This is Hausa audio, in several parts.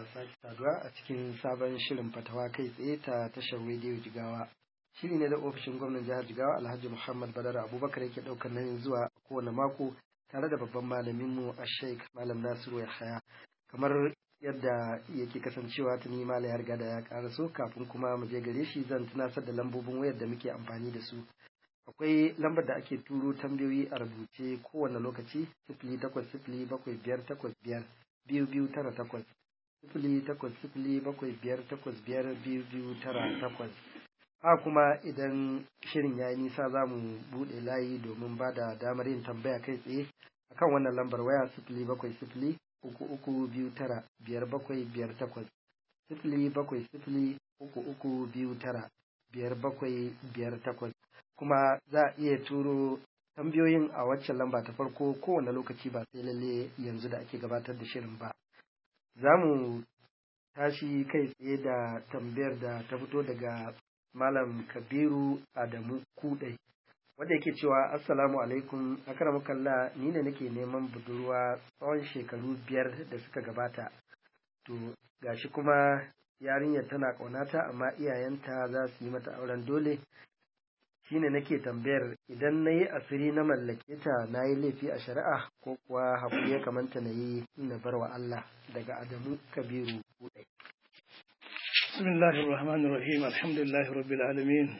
sake saduwa a cikin sabon shirin fatawa kai tsaye ta tashar rediyo jigawa shiri ne da ofishin gwamnan jihar jigawa alhaji muhammad badar abubakar yake ɗaukar nan zuwa kowane mako tare da babban malaminmu a sheik malam nasiru yahaya kamar yadda yake kasancewa tuni malam ya riga da ya karaso kafin kuma mu je gare shi zan tunasar da lambobin wayar da muke amfani da su akwai lambar da ake turo tambayoyi a rubuce kowane lokaci sifili takwas sifili bakwai biyar takwas biyar biyu biyu tara takwas sifili takwas sifili bakwai biyar takwas biyar biyu biyu tara takwas ha kuma idan shirin ya yi nisa za mu buɗe layi domin ba da damar yin tambaya kai tsaye akan wannan lambar waya sifili bakwai sifili uku uku biyu tara biyar bakwai biyar takwas sifili bakwai sifili uku uku biyu tara biyar bakwai biyar takwas kuma za a iya turo tambayoyin a waccan lamba ta farko kowane lokaci ba sai lalle yanzu da ake gabatar da shirin ba za mu tashi kai tsaye da tambayar da ta fito daga malam kabiru adamu kudai wanda yake cewa assalamu alaikum kalla ni ne nake neman budurwa tsawon shekaru biyar da suka gabata to gashi kuma yarinyar tana ƙaunata amma iyayenta za su yi mata auren dole shine nake tambayar idan na yi asiri na mallake ta na yi laifi a shari'a ko kuwa haƙuri ya kamanta na yi na bar wa Allah daga Adamu Kabiru Kudai. بسم الله الرحمن الرحيم الحمد لله رب العالمين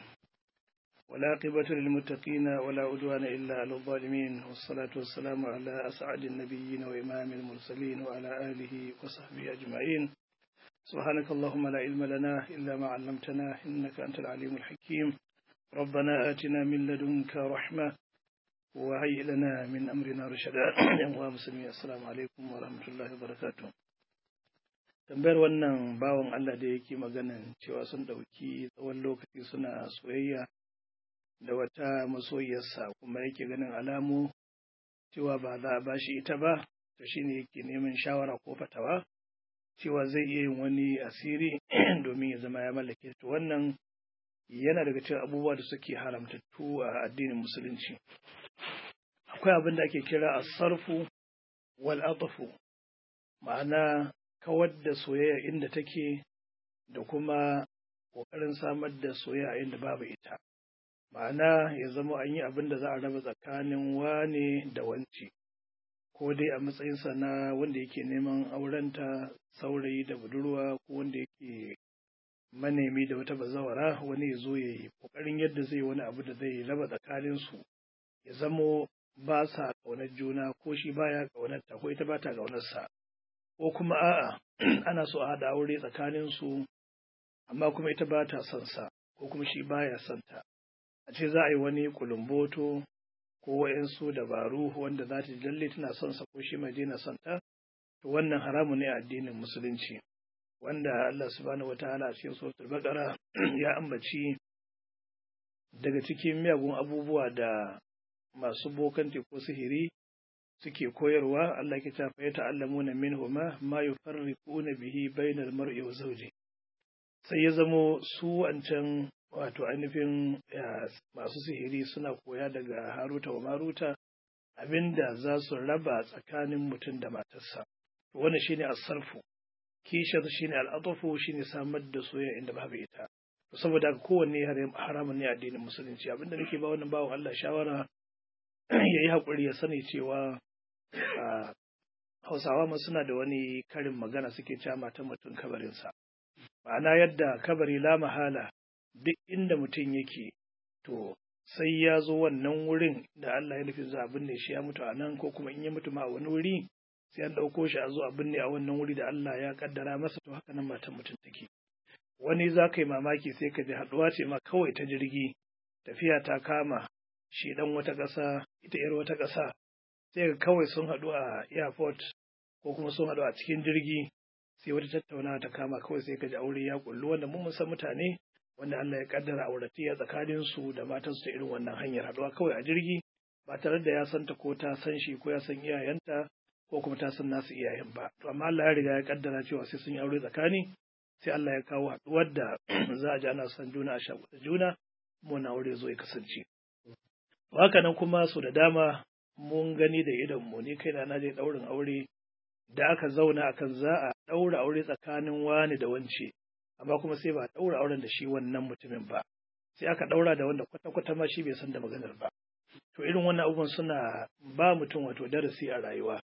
والعاقبة للمتقين ولا عدوان إلا على الظالمين والصلاة والسلام على أسعد النبيين وإمام المرسلين وعلى آله وصحبه أجمعين سبحانك اللهم لا علم لنا إلا ما علمتنا إنك أنت العليم الحكيم ربنا آتنا من لدنك رحمة وهيئ لنا من أمرنا رشدا يا مسلمين السلام عليكم ورحمة الله وبركاته tambayar wannan bawan Allah da yake maganan cewa sun ɗauki tsawon lokaci suna soyayya da wata masoyiyarsa kuma yake ganin alamu cewa ba za a bashi ita ba to shine yake neman shawara ko fatawa cewa zai iya yin wani asiri domin ya zama ya mallake to wannan yana daga cikin abubuwa da suke haramtattu a addinin musulunci akwai abin da ake kira asarfu wal atafu ma'ana kawar da soyayya inda take da kuma ƙoƙarin samar da soyayya inda babu ita ma'ana ya zama an yi abin da za a raba tsakanin wane da wance ko dai a matsayinsa na wanda yake neman aurenta saurayi da budurwa ko wanda yake manemi da wata bazawara wani ya zo ya yi ƙoƙarin yadda zai wani abu da zai raba tsakaninsu ya zamo ba sa ƙaunar juna ko shi baya ƙaunarta ko ita ba ta ƙaunarsa ko kuma a'a ana so a haɗa aure tsakaninsu amma kuma ita ba ta son sa ko kuma shi baya son ta a ce za a yi wani kulumboto ko wa'yansu dabaru wanda za ta ji lalle tana son sa ko shi mai daina son ta to wannan haramu ne a addinin musulunci wanda Allah subhanahu wataala a cikin suratul baqara ya ambaci daga cikin miyagun abubuwa da masu bokanti ko sihiri suke koyarwa Allah ke tafa ya ta'allamuna minhuma ma yufarriquna bihi bainal mar'i wa zawji sai ya zamo su wancan wato ainihin masu sihiri suna koya daga Haruta wa Maruta abinda za su raba tsakanin mutum da matarsa wannan shine as-sarfu kishar shine al-atafu shine samar da soyayya inda babu ita saboda kowanne haramun ne addinin musulunci abinda nake ba wannan bawan Allah shawara ya yi haƙuri ya sani cewa hausawa ma suna da wani karin magana suke cewa matan mutum kabarinsa ma'ana yadda kabari la mahala duk inda mutum yake to sai ya zo wannan wurin da Allah ya nufi za a binne shi ya mutu a nan ko kuma in ya mutu ma a wani wuri sai an ɗauko shi a zo a binne a wannan wuri da Allah ya kaddara masa to haka nan matan mutum take wani za ka yi mamaki sai ka ji haɗuwa ce ma kawai ta jirgi tafiya ta kama shi ɗan wata ƙasa ita ‘yar wata ƙasa sai ga kawai sun haɗu a airport ko kuma sun haɗu a cikin jirgi sai wata tattaunawa ta kama kawai sai ka ji aure ya kullu wanda mun san mutane wanda Allah ya kaddara auratayya tsakanin su da matan su ta irin wannan hanyar haɗuwa kawai a jirgi ba tare da ya san ta ko ta san shi ko ya san iyayenta ko kuma ta san nasu iyayen ba to amma Allah ya riga ya kaddara cewa sai sun yi aure tsakani sai Allah ya kawo haɗuwar da za a ji ana son juna a shaƙuɗa juna mun aure zo ya kasance haka nan kuma su da dama mun gani da idon mu ni kaina na je ɗaurin aure da aka zauna akan za a ɗaura aure tsakanin wani da wance amma kuma sai ba a ɗaura auren da shi wannan mutumin ba sai aka ɗaura da wanda kwata-kwata ma shi bai san da maganar ba to irin wannan abubuwan suna ba mutum wato darasi a rayuwa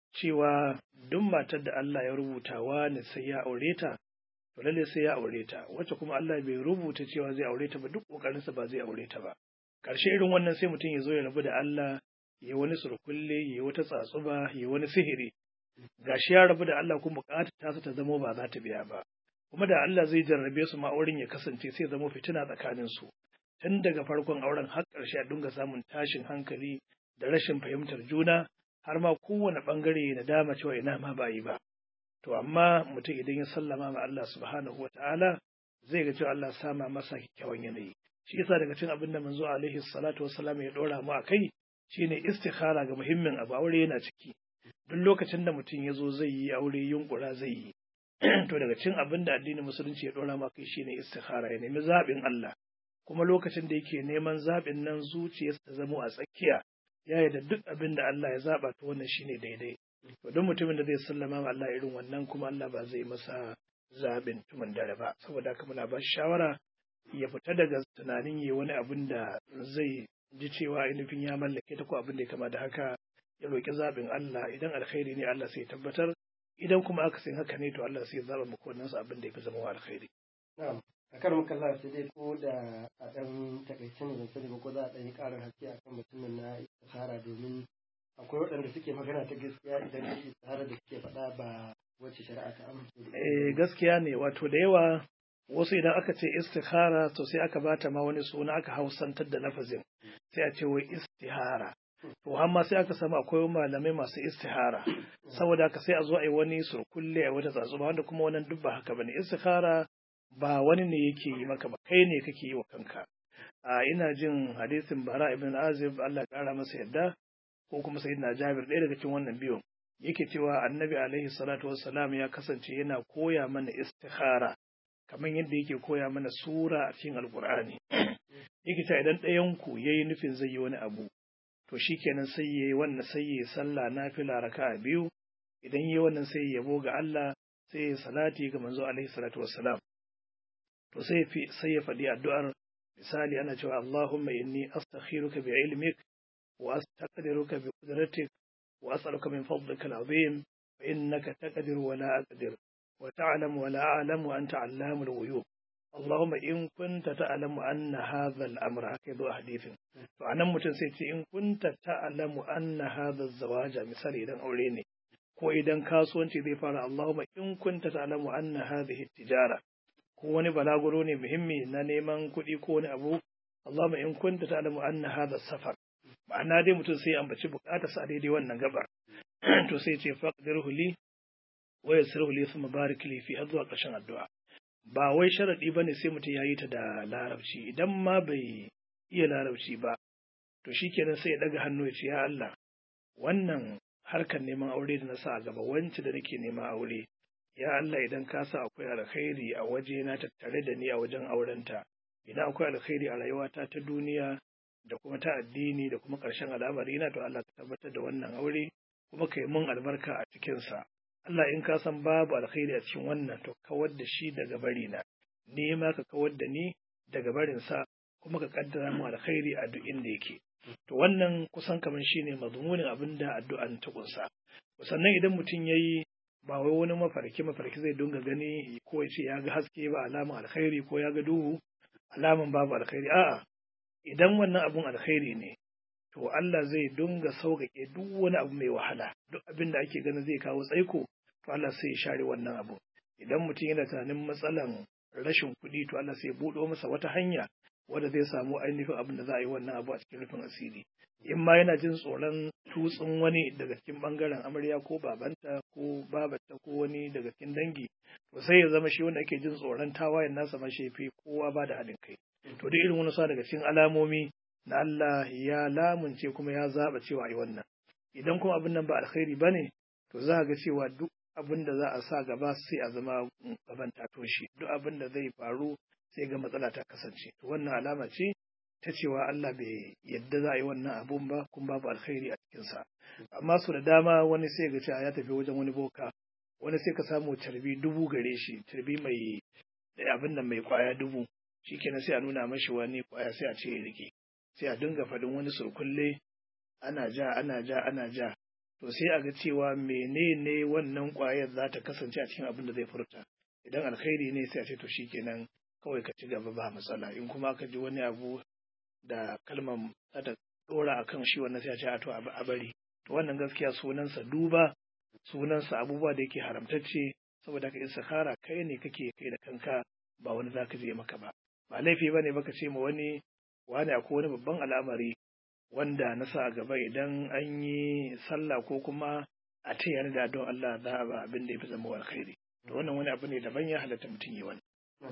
cewa duk matar da Allah ya rubuta wani sai ya aure ta to lalle sai ya aure ta wacce kuma Allah bai rubuta cewa zai aure ta ba duk kokarinsa ba zai aure ta ba karshe irin wannan sai mutum ya zo ya rabu da Allah ya wani surkulle ya wata tsatsuba ya wani sihiri gashi ya rabu da Allah kuma bukatar ta ta zama ba za ta biya ba kuma da Allah zai jarrabe su ma auren ya kasance sai zama fitina tsakanin su tun daga farkon auren har ƙarshe a dinga samun tashin hankali da rashin fahimtar juna har ma kowane bangare na dama cewa ina ma ba yi ba to amma mutum idan ya sallama ma Allah subhanahu wa ta'ala zai ga cewa Allah sama masa kyakkyawan yanayi shi yasa daga cikin abin da manzo alaihi salatu wassalam ya dora mu akai shine istikhara ga muhimmin abu aure yana ciki duk lokacin da mutum ya zo zai yi aure yunkura zai yi to daga cikin abin da addinin musulunci ya dora mu akai shine istikhara ya nemi zaɓin Allah kuma lokacin da yake neman zaɓin nan zuciyarsa ta zamo a tsakiya ya yarda duk abin da Allah ya zaɓa to wannan shine daidai to don mutumin da zai sallama ma Allah irin wannan kuma Allah ba zai masa zaɓin tumin dare ba saboda haka muna ba shi shawara ya fita daga tunanin yi wani abin da zai ji cewa ainihin ya mallake ta ko abin da ya kama da haka ya roƙi zaɓin Allah idan alkhairi ne Allah sai ya tabbatar idan kuma aka san haka ne to Allah sai ya zaɓa maka wannan abin da ya fi zama wa alkhairi. Na'am. A karin kalla sai dai ko da a ɗan takaice ne ban sani ba ko za a ɗan yi ƙarin haske akan mutumin na istihara domin akwai waɗanda suke magana ta gaskiya idan shi istihara da suke faɗa ba wacce shari'a ta amince da Eh gaskiya ne wato da yawa wasu idan aka ce istikhara to sai aka bata ma wani suna aka hausantar da lafazin sai a ce wai istihara to amma sai aka samu akwai malamai masu istihara saboda haka sai a zo a yi wani surkulle a wata tsatsuma wanda kuma wannan duk ba haka bane istikhara ba wani ne yake yi maka ba kai ne kake yi wa kanka a ina jin hadisin bara ibn azib Allah ya kara masa yadda ko kuma sayyidina jabir ɗaya daga cikin wannan biyun yake cewa annabi alaihi salatu wassalam ya kasance yana koya mana istikhara kamar yadda yake koya mana sura a cikin alkur'ani yake cewa idan ɗayan ku yayi nufin zai yi wani abu to shikenan sai yayi wannan sai yayi sallah nafila raka'a biyu idan yayi wannan sai ya yabo ga Allah sai ya salati ga manzo alaihi salatu wassalam to sai fi sai ya faɗi addu'ar misali ana cewa Allahumma inni astakhiruka bi ilmik wa astaqdiruka bi qudratik wa as'aluka min fadlika al-azim fa innaka taqdiru wa la aqdir wa ta'lamu wa la a'lamu wa anta 'allamul ghuyub اللهم إن كنت تعلم أن هذا الأمر هكذا حديث فأنا متن سيتي إن كنت تعلم أن هذا الزواج مثال إذا أوليني ko idan kasuwanci zai fara Allahumma in kunta ta'lamu anna hadhihi tijara ko wani balaguro ne muhimmi na neman kuɗi ko wani abu Allahumma in kunta ta'lamu anna hadha safar ma'ana dai mutum sai ambaci bukatar sa daidai wannan gaba to sai ce faqdirhu li wa yassirhu li thumma barik li fi har zuwa ƙarshen addu'a ba wai sharaɗi ba ne sai mutum ya yi ta da larabci idan ma bai iya larabci ba to shi kenan sai ya ɗaga hannu ya ce ya Allah wannan harkar neman aure da na sa a gaba wance da nake nema aure ya Allah idan ka sa akwai alkhairi a waje na tattare da ni a wajen aurenta idan akwai alkhairi a rayuwata ta duniya da kuma ta addini da kuma ƙarshen al'amari na to Allah ka tabbatar da wannan aure kuma ka yi mun albarka a cikinsa Allah in ka san babu alkhairi a cikin wannan to kawar da shi daga bari na ni ma ka kawar da ni daga barin sa kuma ka kaddara mu alkhairi a duk inda yake to wannan kusan kamar shine mazmunin abin da addu'an ta kunsa sannan idan mutum yayi ba wai wani mafarki mafarki zai dunga gani ko ya ce ya ga haske ba alaman alkhairi ko ya ga duhu alaman babu alkhairi a'a idan wannan abun alkhairi ne to Allah zai dunga sauƙaƙe duk wani abu mai wahala duk abin da ake ganin zai kawo tsaiko to Allah sai ya share wannan abu idan mutum yana tunanin matsalan rashin kuɗi to Allah sai ya buɗo masa wata hanya wanda zai samu ainihin abin da za a yi wannan abu a cikin rufin asiri in ma yana jin tsoron tutsun wani daga cikin bangaren amarya ko babanta ko babata ko wani daga cikin dangi to sai ya zama shi wanda ake jin tsoron tawayen nasa ma shefi kowa ba da haɗin kai to duk irin wani sa daga cikin alamomi na Allah ya lamunce kuma ya zaɓa cewa a yi wannan idan kuma abin nan ba alkhairi ba ne to za a ga cewa duk abin da za a sa gaba sai a zama gaban ta toshe duk abin da zai faru sai ga matsala ta kasance to wannan alama ce ta cewa Allah bai yadda za a yi wannan abun ba kuma babu alkhairi a cikinsa amma su da dama wani sai ga cewa ya tafi wajen wani boka wani sai ka samu carbi dubu gare shi carbi mai abin nan mai kwaya dubu shikenan sai a nuna mashi wani kwaya sai a ce ya rike sai a dinga faɗin wani surkulle ana ja ana ja ana ja to sai a ga cewa menene wannan kwayar za ta kasance a cikin abin da zai furta idan alkhairi ne sai a ce to shikenan kawai ka ci gaba ba matsala in kuma aka ji wani abu da kalmar za ta dora akan shi wannan sai a ce a to a bari to wannan gaskiya sunansa duba sunansa abubuwa da yake haramtacce saboda ka istikhara kai ne kake kai da kanka ba wani zaka je maka ba ba laifi bane baka ce ma wani wani akwai wani babban al'amari wanda na sa a gaba idan an yi sallah ko kuma a ce yana da don Allah za a ba abin da ya fi zama alkhairi to wannan wani abu ne daban ya halatta mutum yi wani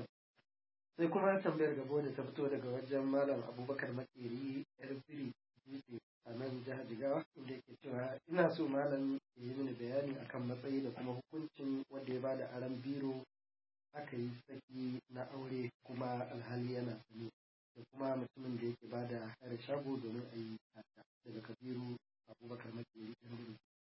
sai kuma tambayar gabo da ta fito daga wajen malam abubakar makeri yar biri dutse a nan jihar jigawa inda yake cewa ina so malam ya yi mini bayani akan matsayi da kuma hukuncin wanda ya bada aran biro aka yi saki na aure kuma alhali yana sani da kuma mutumin da yake bada hayar shago domin a yi daga kabiru abubakar makeri yar biri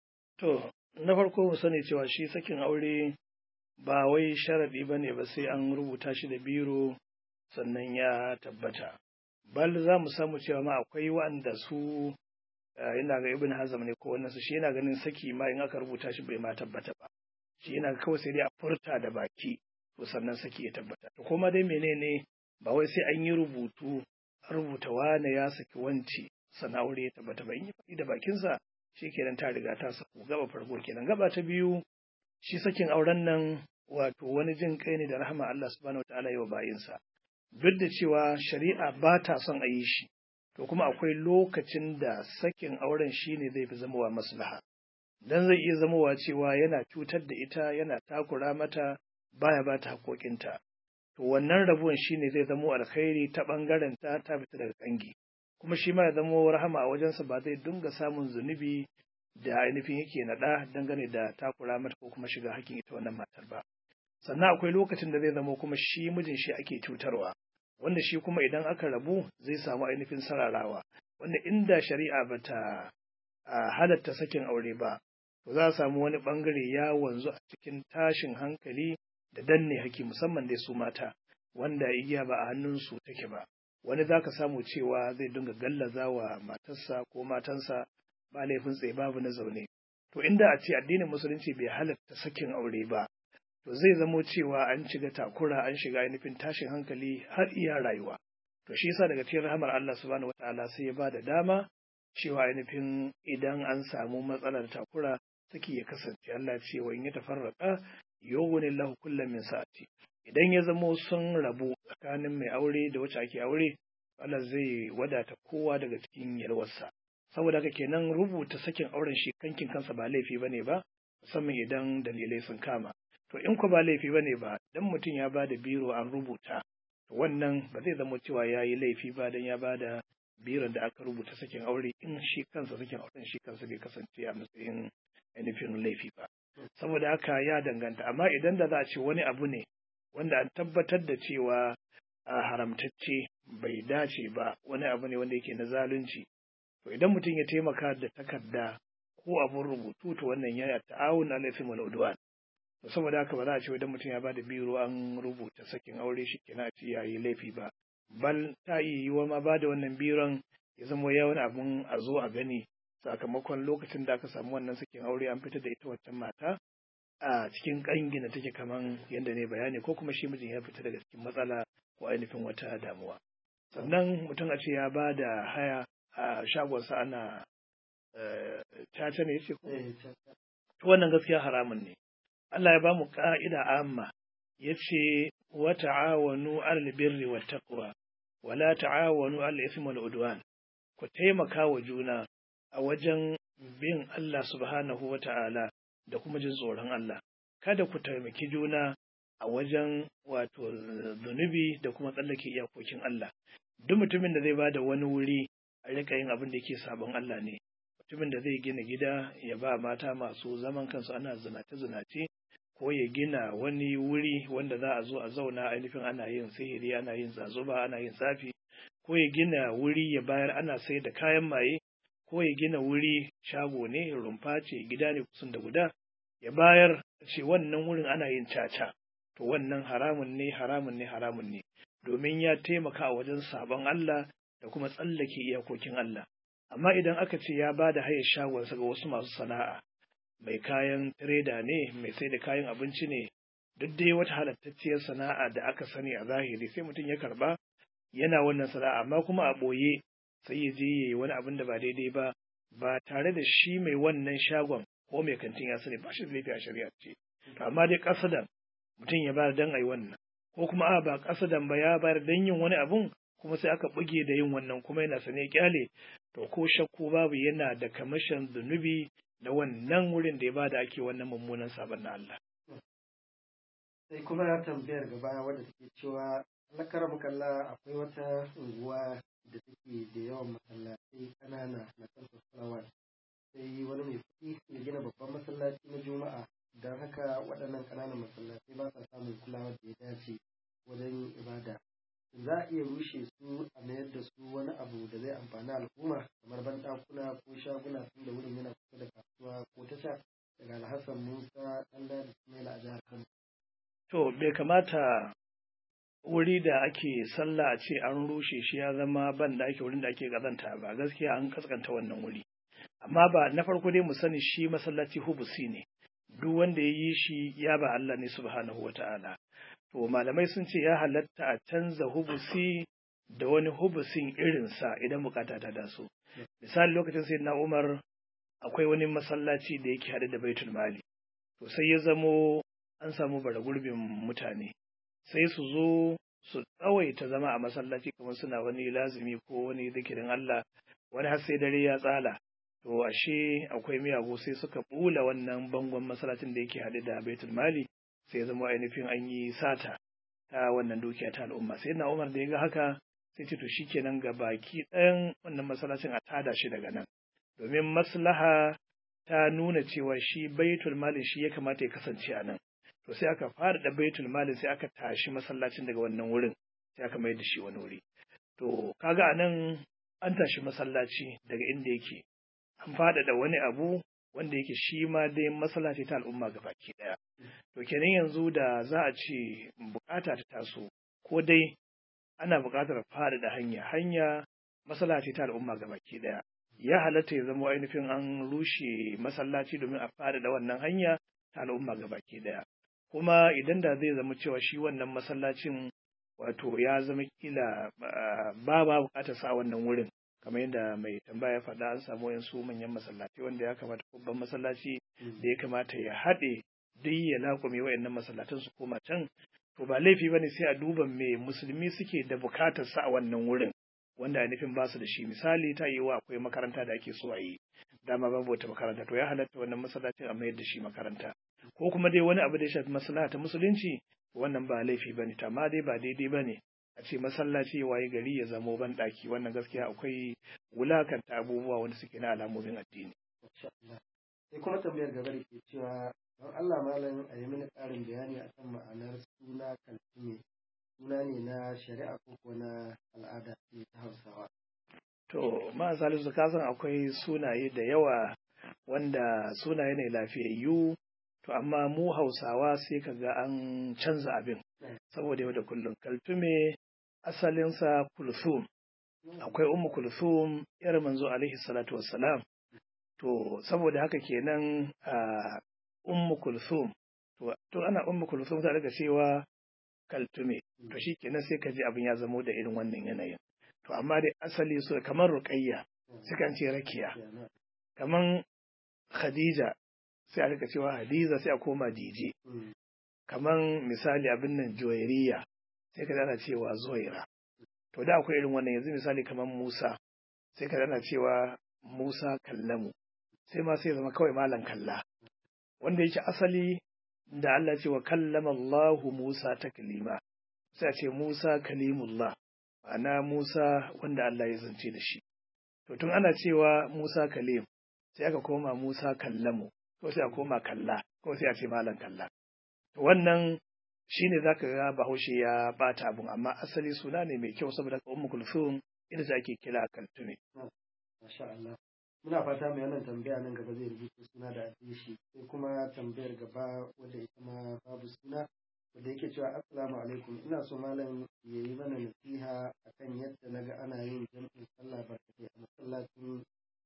to na farko mu sani cewa shi sakin aure ba wai sharaɗi ba ne ba sai an rubuta shi da biro sannan ya tabbata bal za mu samu cewa ma akwai wanda su yana ga ibn hazam ne ko wannan su shi yana ganin saki ma in aka rubuta shi bai ma tabbata ba shi yana kawai sai dai a furta da baki to sannan saki ya tabbata to kuma dai menene ba wai sai an yi rubutu rubuta wane ya saki wanci sannan aure ya tabbata ba in yi faɗi da bakinsa shi kenan ta riga ta saku gaba farko kenan gaba ta biyu shi sakin auren nan wato wani jin kai ne da rahama Allah subhanahu wataala yi wa bayinsa duk da cewa shari'a ba ta son a yi shi to kuma akwai lokacin da sakin auren shi ne zai fi zamowa maslaha dan zai iya zamowa cewa yana cutar da ita yana takura mata baya ba ta haƙoƙinta to wannan rabuwan shi ne zai zamo alkhairi ta ɓangaren ta ta fita daga kangi kuma shi ma ya zamo rahama a wajensa ba zai dinga samun zunubi da ainihin yake naɗa dangane da takura mata ko kuma shiga hakkin ita wannan matar ba sannan akwai lokacin da zai zama kuma shi mijin shi ake cutarwa wanda shi kuma idan aka rabu zai samu ainihin sararawa wanda inda shari'a ba ta halatta sakin aure ba to za a samu wani bangare ya wanzu a cikin tashin hankali da danne haki musamman dai su mata wanda igiya ba a hannunsu take ba wani za ka samu cewa zai dinga gallaza wa matarsa ko matansa ba laifin tsaye babu na zaune to inda a ce addinin musulunci bai halatta sakin aure ba to zai zamo cewa an shiga takura an shiga ainihin tashin hankali har iya rayuwa to shi yasa daga cikin rahamar Allah subhanahu wataala sai ya ba da dama cewa ainihin idan an samu matsalar takura saki ya kasance Allah ce wa in ya tafarraka yughni lahu kullam min sa'ati idan ya zamo sun rabu tsakanin mai aure da wacce ake aure Allah zai wadata kowa daga cikin yalwarsa saboda haka kenan rubuta sakin auren shi kankin kansa ba laifi bane ba musamman idan dalilai sun kama to in ku ba laifi bane ba dan mutum ya ba da biro an rubuta to wannan ba zai zama cewa ya yi laifi ba dan ya ba da biron da aka rubuta sakin aure in shi kansa sakin auren shi kansa bai kasance a matsayin ainihin laifi ba saboda haka ya danganta amma idan da za a ce wani abu ne wanda an tabbatar da cewa a haramtacce bai dace ba wani abu ne wanda yake na zalunci to idan mutum ya taimaka da takarda ko abun rubutu to wannan ya ta'awun alaikum wal udwan to saboda haka ba za a ce idan mutum ya bada biro an rubuta sakin aure shi kenan a ce yayi laifi ba bal ta iya yiwa ma bada wannan biron ya zama ya wani abun a zo a gani sakamakon lokacin da aka samu wannan sakin aure an fitar da ita wancan mata a cikin kangina take kaman yadda ne bayani ko kuma shi mijin ya fita daga cikin matsala ko ainihin wata damuwa sannan mutum a ce ya ba da haya a shagonsa ana caca ne yace ko wannan gaskiya haramun ne Allah ya ba mu ka'ida amma yace wa ta'awanu 'alal birri wat taqwa wa la ta'awanu 'alal ithmi wal udwan ku taimaka wa juna a wajen bin Allah subhanahu wa ta'ala da kuma jin tsoron Allah kada ku taimaki juna a wajen wato zunubi da kuma tsallake iyakokin Allah duk mutumin da zai ba da wani wuri a rika yin abin da yake sabon Allah ne mutumin da zai gina gida ya ba mata masu zaman kansu ana zinace-zinace ko ya gina wani wuri wanda za a zo a zauna ainihin ana yin sihiri ana yin zazuba ana yin tsafi ko ya gina wuri ya bayar ana sai da kayan maye ko ya gina wuri shago ne rumfa ce gida ne kusan da guda ya bayar ce wannan wurin ana yin caca to wannan haramun ne haramun ne haramun ne domin ya taimaka wajen sabon Allah da kuma tsallake iyakokin Allah amma idan aka ce ya ba da hayar shagonsa ga wasu masu sana'a mai kayan tireda ne mai sai da kayan abinci ne duk dai wata halattacciyar sana'a da aka sani a zahiri sai mutum ya karba yana wannan sana'a amma kuma a ɓoye sai ya je ya yi wani abin da ba daidai ba ba tare da shi mai wannan shagon ko mai kantin ya sani ba shi da laifi a shari'a ce amma dai kasadan mutum ya bayar dan a yi wannan ko kuma a ba kasadan ba ya bayar dan yin wani abun kuma sai aka buge da yin wannan kuma yana sane kyale to ko shakku babu yana da kamashin zunubi da wannan wurin da ya bada ake wannan mummunan sabon na Allah. Sai kuma ya tambayar gaba wadda take cewa lakar mukalla akwai wata unguwa da take da yawan masallatai kanana na kan salawat sai wani mai kuɗi ya gina babban masallaci na juma'a don haka waɗannan ƙananan masallatai ba sa samun kulawar da ya dace wajen ibada za a iya rushe su a mayar da su wani abu da zai amfani al'umma kamar banɗakuna ko shaguna tun da wurin yana kusa da kasuwa ko tasha daga alhassan musa ɗan da ismaila a jihar kano. to bai kamata wuri da ake sallah a ce an rushe shi ya zama ban da ake wurin da ake kazanta ba gaskiya an kaskanta wannan wuri amma ba na farko dai mu sani shi masallaci hubusi ne duk wanda ya yi shi ya ba Allah ne subhanahu wa ta'ala to malamai sun ce ya halatta a canza hubusi da wani hubusin irinsa idan bukata ta taso misali lokacin sai na umar akwai wani masallaci da yake haɗe da baitul mali to sai ya zamo an samu bara gurbin mutane sai su zo su tsawaita zama a masallaci kamar suna wani lazumi ko wani zikirin Allah wani har sai dare ya tsala to ashe akwai miyagu sai suka bula wannan bangon masallacin da yake haɗe da baitul mali sai ya zama ainihin an yi sata ta wannan dukiya ta al'umma sai na umar da ya ga haka sai ce to shikenan ga baki ɗayan wannan masallacin a tada shi daga nan domin maslaha ta nuna cewa shi baitul mali shi ya kamata ya kasance a nan to sai aka fara da baitul mali sai aka tashi masallacin daga wannan wurin sai aka mai da shi wani wuri to kaga a nan an tashi masallaci daga inda yake an faɗaɗa wani abu wanda yake shi ma dai masallaci ta al'umma ga baki ɗaya. To kenan yanzu da za a ce bukata ta taso ko dai ana buƙatar faɗaɗa hanya hanya masallaci ta al'umma ga baki ɗaya. Ya halatta ya zama ainihin an rushe masallaci domin a faɗaɗa wannan hanya ta al'umma ga baki ɗaya. Kuma idan da zai zama cewa shi wannan masallacin wato ya zama kila ba ba buƙatar sa wannan wurin kamar yadda mai tambaya faɗa an samu yansu manyan masallatai wanda ya kamata babban masallaci da ya kamata ya haɗe duk ya laƙume wayannan masallatan su koma can to ba laifi bane sai a duba me musulmi suke da bukatar sa a wannan wurin wanda a nufin basu da shi misali ta yi wa akwai makaranta da ake so a yi dama babu wata makaranta to ya halatta wannan masallacin a mayar da shi makaranta ko kuma dai wani abu da ya shafi maslaha ta musulunci wannan ba laifi bane amma dai ba daidai bane a ce masallaci waye gari ya zamo ban ɗaki wannan gaskiya akwai wulakanta abubuwa wanda suke na alamomin addini. Sai kuma tambayar gaba da ke cewa don Allah malam a yi mini ƙarin bayani akan ma'anar suna kaltume suna ne na shari'a ko ko na al'ada ce ta Hausawa. To ma salisu ka san akwai sunaye da yawa wanda sunaye ne lafiyayyu to amma mu Hausawa sai ka ga an canza abin saboda yau da kullum kaltume asalinsa kulthum akwai ummu kulthum yar manzo alaihi salatu wassalam to saboda haka kenan a ummu kulthum to to ana ummu kulthum ta daga cewa kaltume to shikenan sai ka ji abin ya zamo da irin wannan yanayin to amma dai asali so kamar ruqayya sai kan ce rakiya kamar khadija sai a rika cewa hadiza sai a koma dije kaman misali abin nan joyariya sai ka dana cewa zoira to da akwai irin wannan yanzu misali kaman musa sai ka dana cewa musa kallamu sai ma sai zama kawai malam kalla wanda yake asali da Allah ce wa kallama Allahu Musa taklima sai a ce Musa kalimullah ma'ana Musa wanda Allah ya zance da shi to tun ana cewa Musa kalim sai aka koma Musa kallamu ko sai a koma kalla ko sai a ce malam kalla wannan shine zaka ga Bahaushe ya bata abun amma asali suna ne mai kyau saboda Ummu Kulthum ita ake kira a kaltume. Masha Allah. Muna fata mai wannan tambaya nan gaba zai rubuta suna da adireshi sai kuma tambayar gaba wadda ita ma babu suna wadda yake cewa assalamu alaikum ina so malam ya yi mana nasiha akan yadda naga ana yin jam'in sallah barkatai a masallacin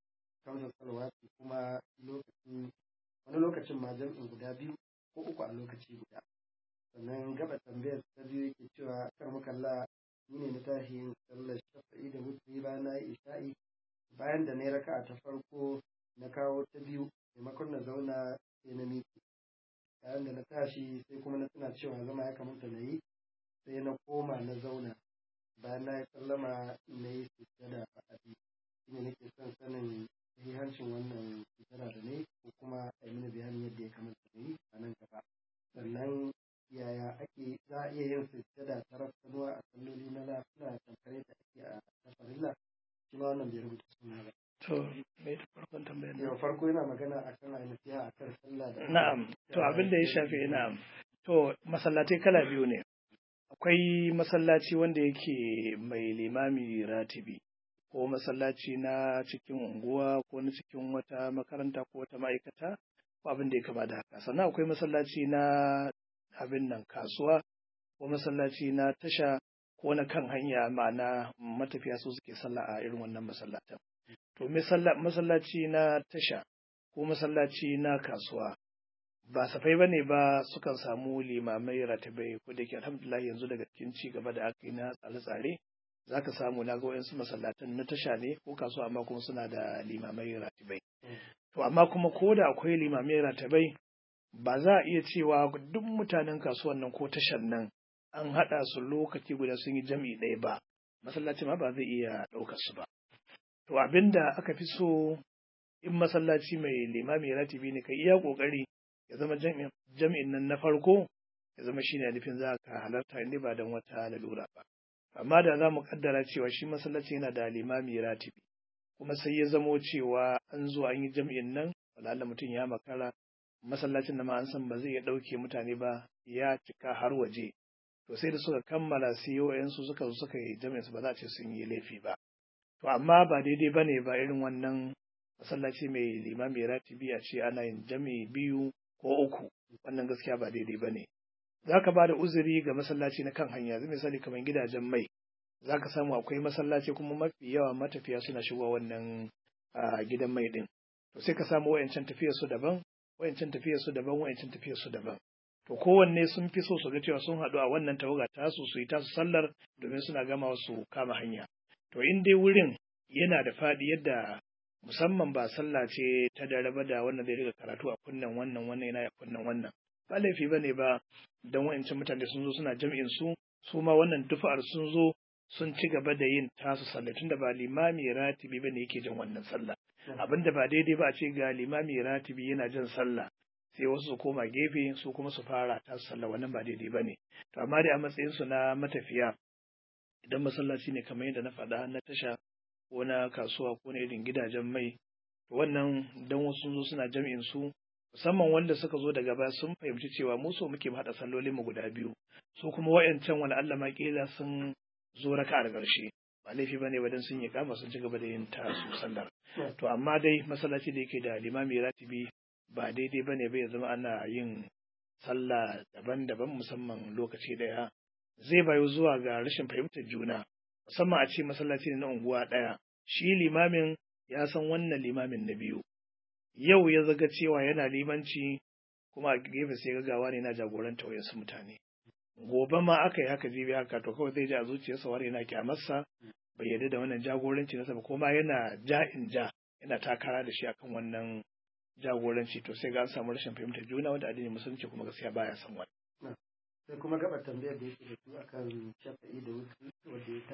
kamsa salawati kuma lokacin wani lokacin ma jam'in guda biyu ko uku a lokaci guda sannan gaba tambayar ta biyu yake cewa kar makalla ni ne na tashi yin sallar shafa'i da mutane bayan na yi isha'i bayan da na yi raka'a ta farko na kawo ta biyu maimakon na zauna sai na miƙe bayan da na tashi sai kuma na tuna cewa zama ya kamata na yi sai na koma na zauna bayan na yi sallama na yi sujjada a abi shi ne nake son sanin sahihancin wannan sujjada da ne ko kuma a yi mini bayanin yadda ya kamata na yi a nan gaba sannan yaya ake za a iya yin sujjada ta rafsanuwa a salloli na lafiya tamkare da ake a tafarilla shi ma wannan bai rubuta suna ba. To, me da farkon tambayar Yau farko yana magana a kan ainihi a kan sallah da Na'am, to abin da ya shafi na'am. To, masallatai kala biyu ne. Akwai masallaci wanda yake mai limami ratibi, ko masallaci na cikin unguwa ko na cikin wata makaranta ko wata ma'aikata, ko abin da ya kama da haka. Sannan akwai masallaci na abin nan kasuwa, ko masallaci na tasha, ko na kan hanya ma'ana matafiya su suke sallah a irin wannan masallatan. To, masallaci na tasha ko masallaci na kasuwa ba safai ba ne ba sukan samu limamai ratabai ko da ke alhamdulillah yanzu daga cikin ci gaba da aka yi na tsare-tsare za ka samu na ga wayansu masallatan na tasha ne ko kasuwa amma kuma suna da limamai ratabai. To amma kuma ko da akwai limamai ratabai ba za a iya cewa duk mutanen kasuwan nan ko tashan nan an haɗa su lokaci guda sun yi jam'i ɗaya ba masallaci ma ba zai iya ɗaukar su ba. To abin da aka fi so in masallaci mai limami ratibi ne ka iya ƙoƙari ya zama jami'in nan na farko ya zama shine nufin za ka halarta inda ba don wata lalura ba. Amma da za mu kaddara cewa shi masallaci yana da limami ratibi kuma sai ya zamo cewa an zo an yi jami'in nan wala mutum ya makara masallacin da ma an san ba zai iya ɗauke mutane ba ya cika har waje. To sai da suka kammala sai su suka zo suka yi jami'in su ba za a ce sun yi laifi ba. To amma ba daidai ba ne ba irin wannan masallaci mai limami ratibi a ce ana yin jami'i biyu ko uku wannan gaskiya ba daidai ba ne. Za ka ba da uzuri ga masallaci na kan hanya, zai misali kamar gidajen mai, za ka samu akwai masallaci kuma mafi yawa matafiya suna shigowa wannan gidan mai ɗin. To sai ka samu wayancan tafiyar su daban, wayancan tafiyar su daban, wayancan tafiyar su daban. To kowanne sun fi so su ga cewa sun haɗu a wannan tawaga tasu su yi tasu sallar domin suna gama su kama hanya. To in dai wurin yana da faɗi yadda musamman ba sallah ce ta dare ba da wannan zai riga karatu a kunnen wannan wannan yana a kunnen wannan ba laifi ba ne ba don wa'ancan mutane sun zo suna jam'in su su ma wannan dufa'ar sun zo sun ci gaba da yin tasu sallah tunda ba limami ratibi ba ne yake jin wannan sallah abin da ba daidai ba a ce ga limami ratibi yana jin sallah sai wasu su koma gefe su kuma su fara tasu sallah wannan ba daidai ba ne to amma dai a matsayin su na matafiya idan masallaci ne kamar yadda na faɗa na tasha ko na kasuwa ko na irin gidajen mai wannan dan wasu sun zo suna jam'in su musamman wanda suka zo daga baya sun fahimci cewa mu so muke haɗa sallolin mu guda biyu su kuma wayancan wani Allah ma kila sun zo raka a ƙarshe ba laifi bane ba dan sun yi kama sun ci gaba da yin ta su sallar to amma dai masallaci da yake da limami ratibi ba daidai bane ba ya zama ana yin sallah daban-daban musamman lokaci daya zai bayo zuwa ga rashin fahimtar juna musamman a ce masallaci ne na unguwa ɗaya shi limamin ya san wannan limamin na biyu yau ya zaga cewa yana limanci kuma a gefe sai gagawa ne na jagoranta wayansu mutane gobe ma aka yi haka jibi haka to kawai zai ji a zuciyarsa wani yana kyamarsa bai yarda da wannan jagoranci nasa ba kuma yana ja in ja yana takara da shi akan wannan jagoranci to sai ga an samu rashin fahimtar juna wanda addinin musulunci kuma gaskiya baya son wani sai kuma gaba tambayar da yake da su akan shafa'i da wuce wanda ya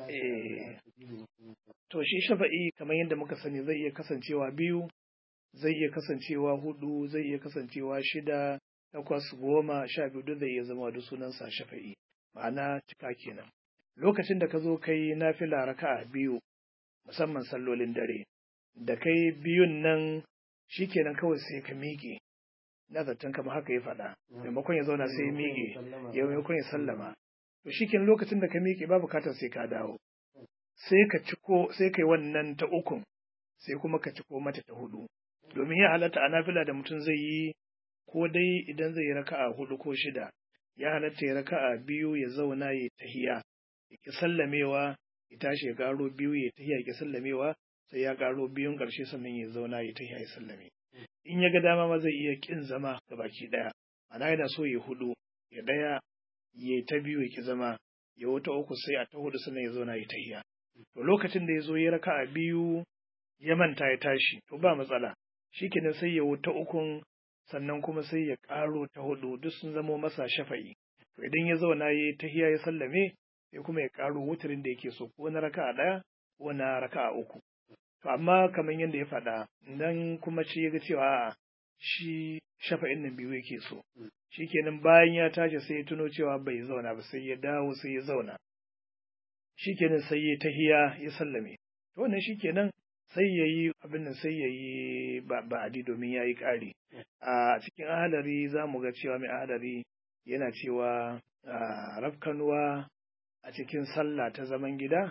tashi to shi shafa'i kamar yadda muka sani zai iya kasancewa biyu zai iya kasancewa hudu zai iya kasancewa shida takwas goma sha biyu duk zai iya zama da sunansa shafa'i ma'ana cika kenan lokacin da ka zo kai nafila raka'a biyu musamman sallolin dare da kai biyun nan shikenan kawai sai ka miƙe na zaton kama haka ya faɗa maimakon ya zauna sai ya miƙe ya maimakon ya sallama to shikenan lokacin da ka miƙe ba bukatar sai ka dawo sai ka ciko sai kai wannan ta ukun sai kuma ka ciko mata ta hudu domin ya halatta a nafila da mutum zai yi ko dai idan zai yi raka'a hudu ko shida ya halatta ya raka'a biyu ya zauna ya tahiya ya ki sallamewa ya tashi ya karo biyu ya tahiya ya ki sallamewa sai ya karo biyun karshe sannan ya zauna ya tahiya ya sallame in ya ga dama ma zai iya kin zama ga baki daya ana yana so ya hudu ya daya ya ta biyu ya ki zama ya wata uku sai a ta hudu sannan ya zauna ya tahiya to lokacin da ya zo ya raka'a biyu ya manta ya tashi to ba matsala shikenan sai ya wuta ukun sannan kuma sai ya ƙaro ta hudu duk sun zamo masa shafa'i to idan ya zauna ya tahiya ya sallame sai kuma ya ƙaro wutarin da yake so ko na raka'a ɗaya ko na raka'a uku to amma kamar yadda ya faɗa idan kuma ce ya ga cewa a'a shi shafa'in nan biyu yake so shikenan bayan ya tashi sai ya tuno cewa bai zauna ba sai ya dawo sai ya zauna shikenan sai ya tahiya ya sallame to wannan shikenan sai ya yi abin nan sai ya yi ba'adi domin ya yi ƙari a cikin ahalari za mu ga cewa mai ahalari yana cewa rafkanuwa a cikin sallah ta zaman gida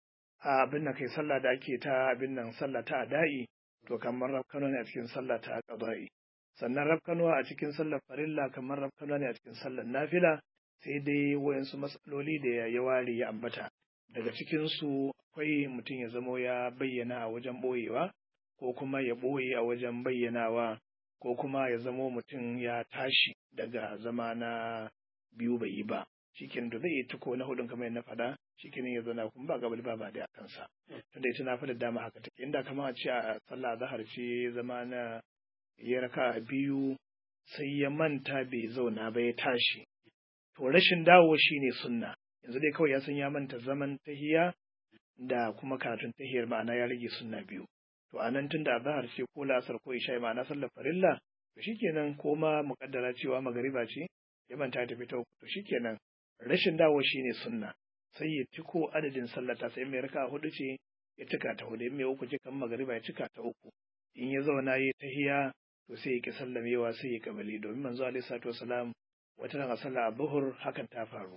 a abin nan kai sallah da ake ta abin nan sallah ta ada'i to kamar rafkanuwa ne a cikin sallah ta qada'i sannan rafkanuwa a cikin sallar farilla kamar rafkanuwa ne a cikin sallar nafila sai dai wayansu matsaloli da ya ware ya ambata daga cikinsu akwai mutum ya zamo ya bayyana a wajen ɓoyewa ko kuma ya ɓoye a wajen bayyanawa ko kuma ya zamo mutum ya tashi daga zama na biyu bai yi ba shikin da zai yi tuko na hudun kamar na faɗa shikin ya zana kuma ba gabal ba ba da kansa tunda ita na da dama haka take inda kamar a ce a sallah zahar ce zama na ya raka biyu sai ya manta bai zauna ba ya tashi to rashin dawo shine sunna yanzu dai kawai ya san ya manta zaman tahiya da kuma karatun tahiyar ma'ana ya rage sunna biyu to a nan tunda azhar ce ko la'asar ko isha ma'ana sallar farilla to shikenan ko ma muƙaddara cewa magariba ce ya manta ta fita to shikenan rashin dawo shine sunna sai ya ciko adadin sallata sai mai raka hudu ce ya cika ta hudu in mai uku ce kan magariba ya cika ta uku in ya zauna ya tahiya to sai ya ki sallamewa sai ya kabali domin manzo alaihi salatu wasalam wata ran a sallah buhur hakan ta faru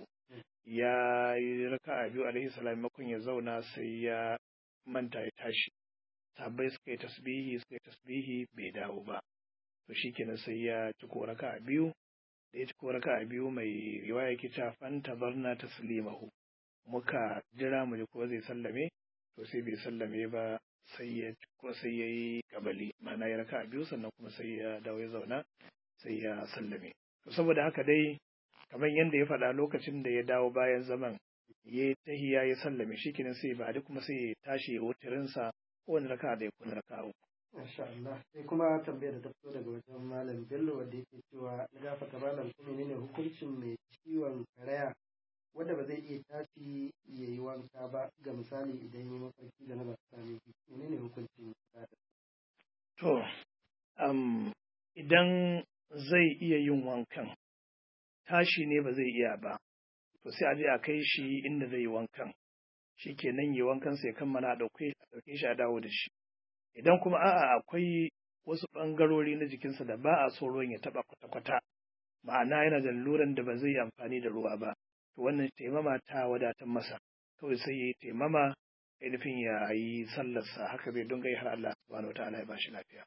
ya yi raka'a biyu alaihi salam makon ya zauna sai ya manta ya tashi sabai suka yi tasbihi suka yi tasbihi bai dawo ba to shikenan sai ya ci ko raka'a biyu da ya ci ko raka'a biyu mai riwaya yake cewa fanta barna taslimahu muka jira mu ji ko zai sallame to sai bai sallame ba sai ya ko sai ya yi kabali ma'ana ya raka'a biyu sannan kuma sai ya dawo ya zauna sai ya sallame to saboda haka dai kamar yadda ya faɗa lokacin da ya dawo bayan zaman ya tahiya ya sallame shi kenan sai ba kuma sai ya tashi ya wutirinsa kowane raka da ya kuna raka uku. Masha Allah sai kuma tambayar da ta fito daga wajen Malam Bello wanda yake cewa na gafata malam kuma ne hukuncin mai ciwon karaya wanda ba zai iya tashi ya yi wanka ba ga misali idan yi mafarki da na ba su same shi menene hukuncin To, um, idan zai iya yin wankan tashi ne ba zai iya ba, to sai a je a kai shi inda zai yi wankan, shi ke nan yi wankan sai kammala a ɗauke shi a dawo da shi. Idan kuma a'a akwai wasu ɓangarori na jikinsa da ba a so ruwan ya taɓa kwata-kwata, ma'ana yana da luran da ba zai yi amfani da ruwa ba, to wannan taimama ta wadatar masa, kawai sai ya yi taimama ainihin ya yi sallarsa haka zai dunga har Allah subhanahu wa ta'ala ya ba shi lafiya.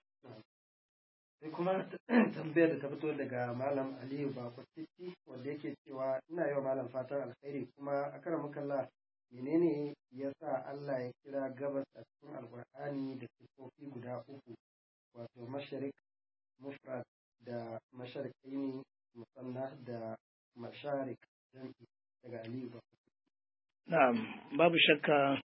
sai kuma tambayar da ta fito daga malam aliyu bako titi wanda yake cewa ina yi wa malam fatan alkhairi kuma a karan makalla menene ya sa Allah ya kira gabas a cikin alkur'ani da sifofi guda uku wato masharik mufrad da masharikaini musanna da masharik jam'i daga aliyu bako na'am babu shakka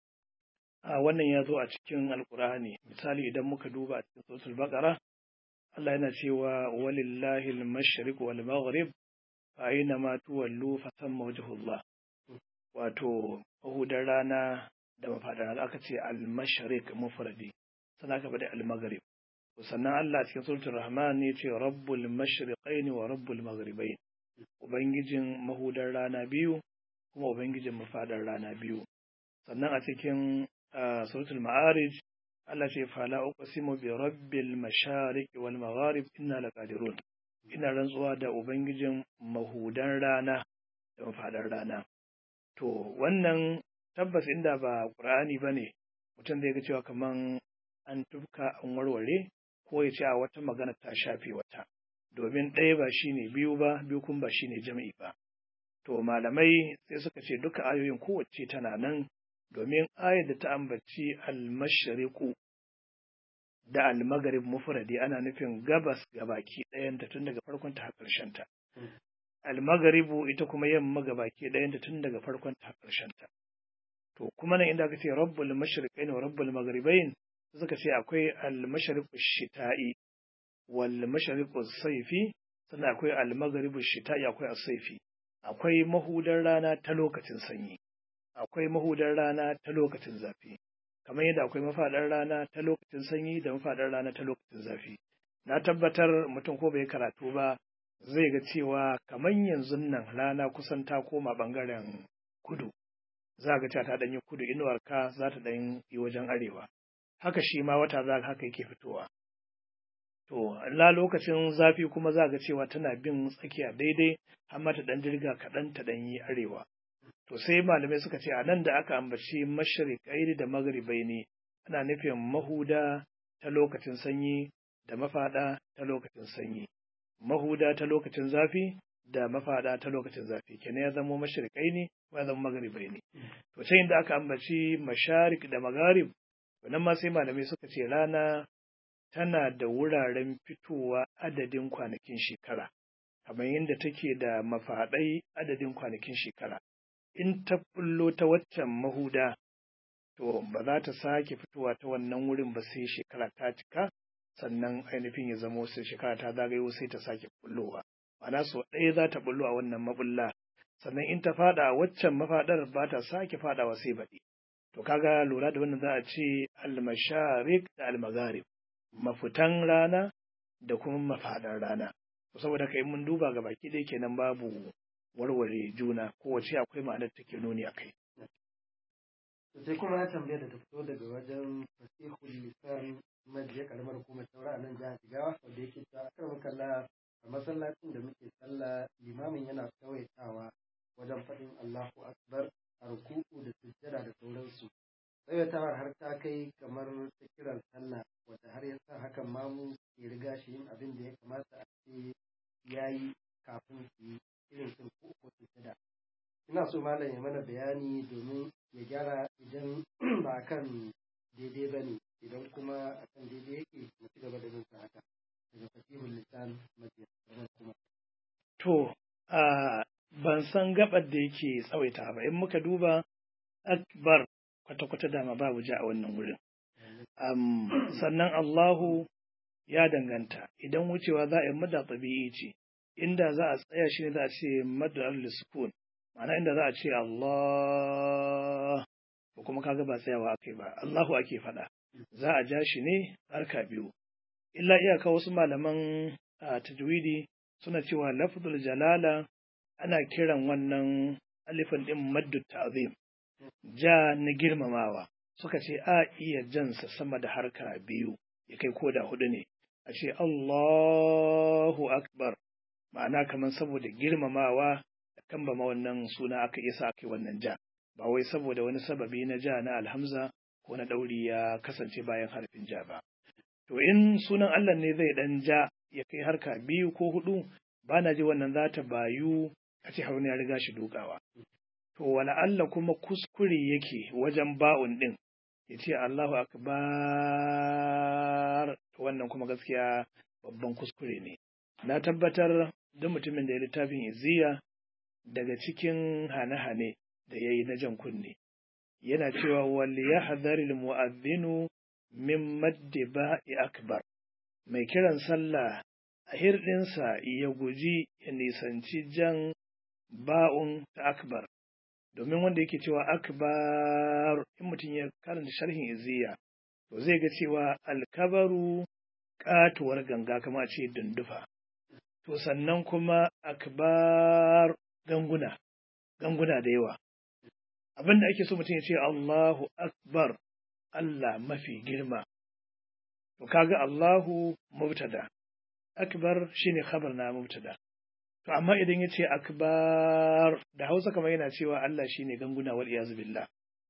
a wannan ya zo a cikin alkur'ani misali idan muka duba a cikin suratul baqara Allah yana cewa walillahi al-mashriq wal maghrib fa aina ma tuwallu fa thamma wajhullah wato mahudar rana da mafadar rana aka ce al-mashriq mufradi sannan aka bada al-maghrib sannan Allah cikin suratul rahman ya ce rabbul mashriqaini wa rabbul maghribain ubangijin mahudar rana biyu kuma ubangijin mafadar rana biyu sannan a cikin suratul ma'arij Allah ce fala uqsimu bi rabbil mashariq wal magharib inna laqadirun ina rantsuwa da ubangijin mahudan rana da mafadar rana to wannan tabbas inda ba ƙur'ani ba ne mutum zai ga cewa kaman an tufka an warware ko ya ce a wata magana ta shafe wata domin ɗaya ba shine biyu ba biyu kuma ba shine jam'i ba to malamai sai suka ce duka ayoyin kowace tana nan domin ayar da ta ambaci almashriqu da almagarib mufradi ana nufin gabas gabaki ɗayanta tun daga farkon ta har ƙarshen ta almagaribu ita kuma yamma gabaki ɗayanta tun daga farkon ta har ƙarshen ta to kuma nan inda aka ce rabbul mashriqain wa rabbul magharibain suka ce akwai al-mashriqu shita'i wal mashriqu saifi sannan akwai al-maghribu shita'i akwai as-saifi akwai mahudar rana ta lokacin sanyi akwai mahudar rana ta lokacin zafi kamar yadda akwai mafaɗar rana ta lokacin sanyi da mafaɗar rana ta lokacin zafi na tabbatar mutum ko bai karatu ba zai ga cewa kamar yanzu nan rana kusan ta koma ɓangaren kudu za ga cewa ta ɗanyi kudu inuwarka za ta ɗan yi wajen arewa haka shi ma wata za haka yake fitowa to la lokacin zafi kuma za ga cewa tana bin tsakiya daidai amma ta ɗan jirga kaɗan ta ɗan yi arewa to sai malamai suka ce a nan da aka ambaci mashriqai da magharibai ne ana nufin mahuda ta lokacin sanyi da mafaɗa ta lokacin sanyi mahuda ta lokacin zafi da mafaɗa ta lokacin zafi kenan ya zama mashriqai ne ko ya zama magharibai ne to sai inda aka ambaci masharik da magharib wannan ma sai malamai suka ce rana tana da wuraren fitowa adadin kwanakin shekara kamar yadda take da mafaɗai adadin kwanakin shekara in ta bullo ta waccan mahuda to ba za ta sake fitowa ta wannan wurin ba sai shekara ta cika sannan ainihin ya zamo sai shekara ta zagayo sai ta sake bullowa ma'ana so ɗaya za ta bullo a wannan mabulla sannan in ta fada a waccan mafaɗar ba ta sake fadawa sai baɗi to kaga lura da wannan za a ce almasharik da almagharib mafitan rana da kuma mafaɗar rana saboda kai mun duba ga baki ɗaya kenan babu warware juna kowace akwai ma'anar take nuni a kai. sai kuma ya tambaya da ta fito daga wajen fasihul lisan majiya karamar hukumar taura a nan jihar jigawa wanda yake cewa akar makalla a masallacin da muke sallah limamin yana tsawaitawa wajen faɗin allahu akbar a ruku'u da sujjada da sauransu tsawaitawar har ta kai kamar ta kiran sallah wadda har ya sa hakan mamu ke riga shi yin abin da ya kamata a ce ya yi kafin su yi irin sun ko ko sujjada ina so malam ya mana bayani domin ya gyara idan ba kan daidai ba ne idan kuma a kan daidai yake mu ci gaba da bin sa haka daga fasihul lisan majiyar kuma To, a ban san gabar da yake tsawaita ba, in muka duba akbar kwata-kwata dama babu ja a wannan wurin. Um, sannan Allahu ya danganta, idan wucewa za a yi mada tabi'i ce, inda za a tsaya shi ne za a ce mada al-sukun, ma'ana inda za a ce Allah ko kuma kaga ba tsayawa ake ba, Allahu ake faɗa. Za a ja shi ne harka biyu. Illa iyaka wasu malaman a tajwidi suna cewa lafzul jalala ana kiran wannan alifin din maddu ta'zim ja na girmamawa suka ce a iya jansa sama da harka biyu ya kai koda hudu ne a ce Allahu akbar ma'ana kamar saboda girmamawa da kambama wannan suna aka iya sa aka wannan ja ba wai saboda wani sababi na ja na alhamza ko na ɗauri ya kasance bayan harfin ja ba to in sunan Allah ne zai dan ja ya kai harka biyu ko hudu ba na ji wannan za ta bayu a ce haruna ya riga shi dukawa. To wala Allah kuma kuskure yake wajen ba'un ɗin ya ce Allahu akbar to wannan kuma gaskiya babban kuskure ne. Na tabbatar duk mutumin da ya littafin iziya daga cikin hane-hane da ya yi na jan kunne. Yana cewa wal yahdharil mu'adhdhinu min maddi ba'i akbar. Mai kiran sallah a hirɗinsa ya guji ya nisanci jan ba'un ta akbar, domin wanda yake cewa akbar in mutum ya karanta sharhin iziya, to zai ga cewa alkabaru katuwar ganga kama ce dundufa. To sannan kuma akbar ganguna, ganguna da yawa. Abin da ake so mutum ya ce Allahu akbar, Allah mafi girma. To kaga Allahu mubtada. akbar shine khabar na mubtada to amma idan yace akbar da Hausa kamar yana cewa Allah shine ganguna wal iyaz billah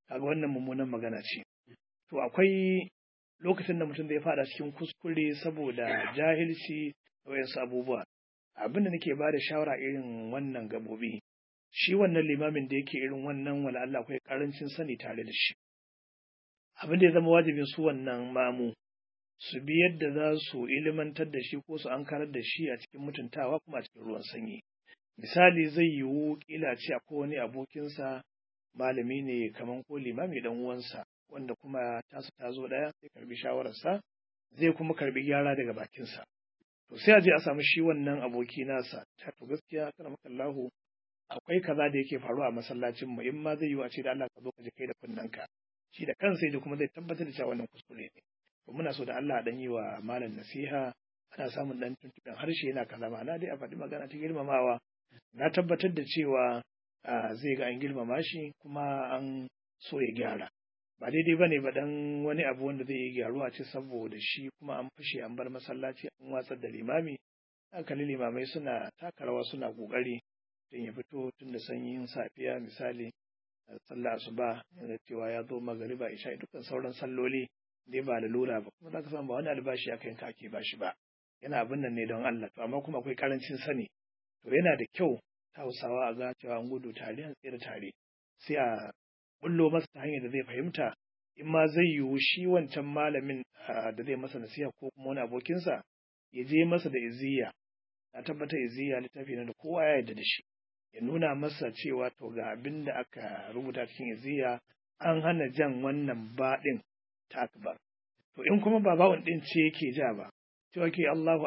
kaga wannan mummunan magana ce to akwai lokacin da mutum zai fada cikin kuskure saboda jahilci da wayansu abubuwa abin da nake ba da shawara irin wannan gabobi shi wannan limamin da yake irin wannan wala Allah akwai karancin sani tare da shi abin da ya zama wajibin su wannan mamu su bi yadda za su ilimantar da shi ko su ankarar da shi a cikin mutuntawa kuma a cikin ruwan sanyi misali zai yiwu kila ce akwai wani abokinsa malami ne kaman ko limami dan uwansa wanda kuma tasu ta zo daya sai karbi shawararsa zai kuma karbi gyara daga bakinsa to sai a je a samu shi wannan aboki nasa ta to gaskiya kana maka Allahu akwai kaza da yake faruwa a masallacin mu in ma zai yiwu a ce da Allah ka zo ka je kai da kunnanka shi da kansa da kuma zai tabbatar da cewa wannan kuskure ne to muna so da Allah dan yi wa malam nasiha ana samun dan tuntuɓen harshe yana kaza ma'ana dai a faɗi magana ta girmamawa na tabbatar da cewa zai ga an girmama shi kuma an so ya gyara ba daidai bane ba dan wani abu wanda zai yi gyaruwa ce saboda shi kuma an fashe an bar masallaci an watsar da limami hankali limamai suna taka rawa suna kokari don ya fito tun da sanyin safiya misali sallah asuba yana cewa ya zo magariba isha dukkan sauran salloli dai ba lura ba kuma zaka samu ba wani albashi aka yanka ake bashi ba yana abin nan ne don Allah to amma kuma akwai karancin sani to yana da kyau ta Hausawa a ga cewa an gudu tare an tsira tare sai a bullo masa ta hanyar da zai fahimta in ma zai yiwu shi wancan malamin da zai masa nasiha ko kuma wani abokinsa ya je masa da iziya na tabbata iziya littafi na da kowa ya yarda da shi ya nuna masa cewa to ga abin da aka rubuta cikin iziya an hana jan wannan baɗin ta akbar to in kuma ba bawon ɗin ce yake ja ba cewa ke Allahu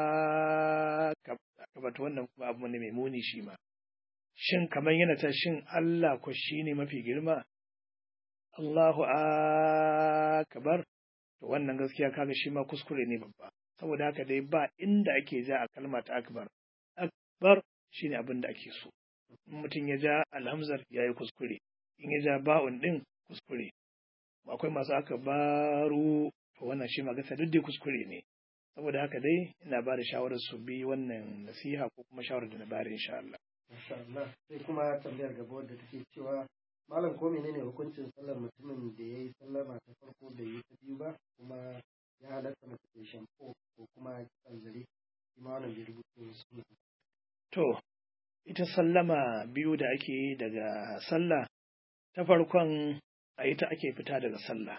akbar to wannan kuma abu ne mai muni shi ma shin kamar yana ta shin Allah ko shi ne mafi girma Allahu akbar to wannan gaskiya kaga shi ma kuskure ne babba saboda haka dai ba inda ake ja a kalma ta akbar akbar shine abin da ake so in mutum ya ja alhamzar ya yi kuskure in ya ja ba'un din kuskure akwai masu aka baro to wannan shi ma gasa duk dai kuskure ne saboda haka dai ina ba da shawarar su bi wannan nasiha ko kuma shawarar da na bari insha Allah Masha Allah sai kuma tambayar gaba wadda take cewa malam ko menene hukuncin sallar mutumin da ya yi sallama ta farko da yi ta biyu ba kuma ya halatta mace ta shampo ko kuma kitsan zare shi ma wannan bai rubuta su to ita sallama biyu da ake yi daga sallah ta farkon a ita ake fita daga sallah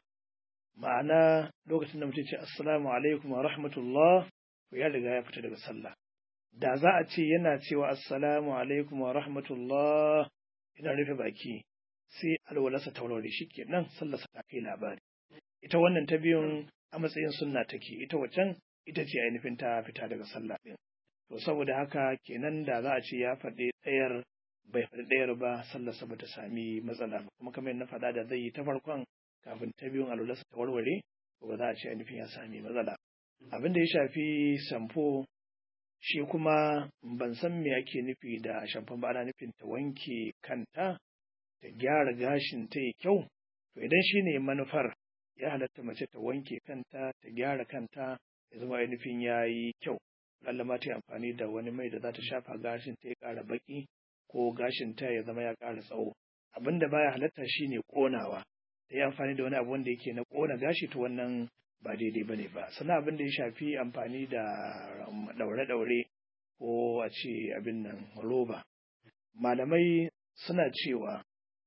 ma'ana lokacin da mutum ce assalamu alaikum wa rahmatullah to ya riga ya fita daga sallah da za a ce yana cewa assalamu alaikum wa rahmatullah ina rufe baki sai alwalarsa ta warware shi kenan sallarsa ta kai labari ita wannan ta biyun a matsayin sunna take ita waccan ita ce ainihin ta fita daga sallah din to saboda haka kenan da za a ce ya faɗi ɗayar bai faɗi ɗayar ba sallarsa ba ta sami matsala ba kuma kamar na faɗa da zai yi ta farkon kafin ta biyun alwalarsa ta warware to ba za a ce ainihin ya sami matsala abin da ya shafi samfo shi kuma ban san me ake nufi da shamfan ba ana nufin ta wanke kanta ta gyara gashin ta yi kyau to idan shi ne manufar ya halatta mace ta wanke kanta ta gyara kanta ya zama ainihin ya yi kyau lalla ma ta yi amfani da wani mai da za ta shafa gashin ta ya ƙara baƙi ko gashin ta ya zama ya ƙara tsawo abin da baya halatta shine ƙonawa ta yi amfani da wani abu wanda yake na ƙona gashi ta wannan ba daidai bane ba sannan abin da ya shafi amfani da ɗaure-ɗaure ko a ce abin nan roba malamai suna cewa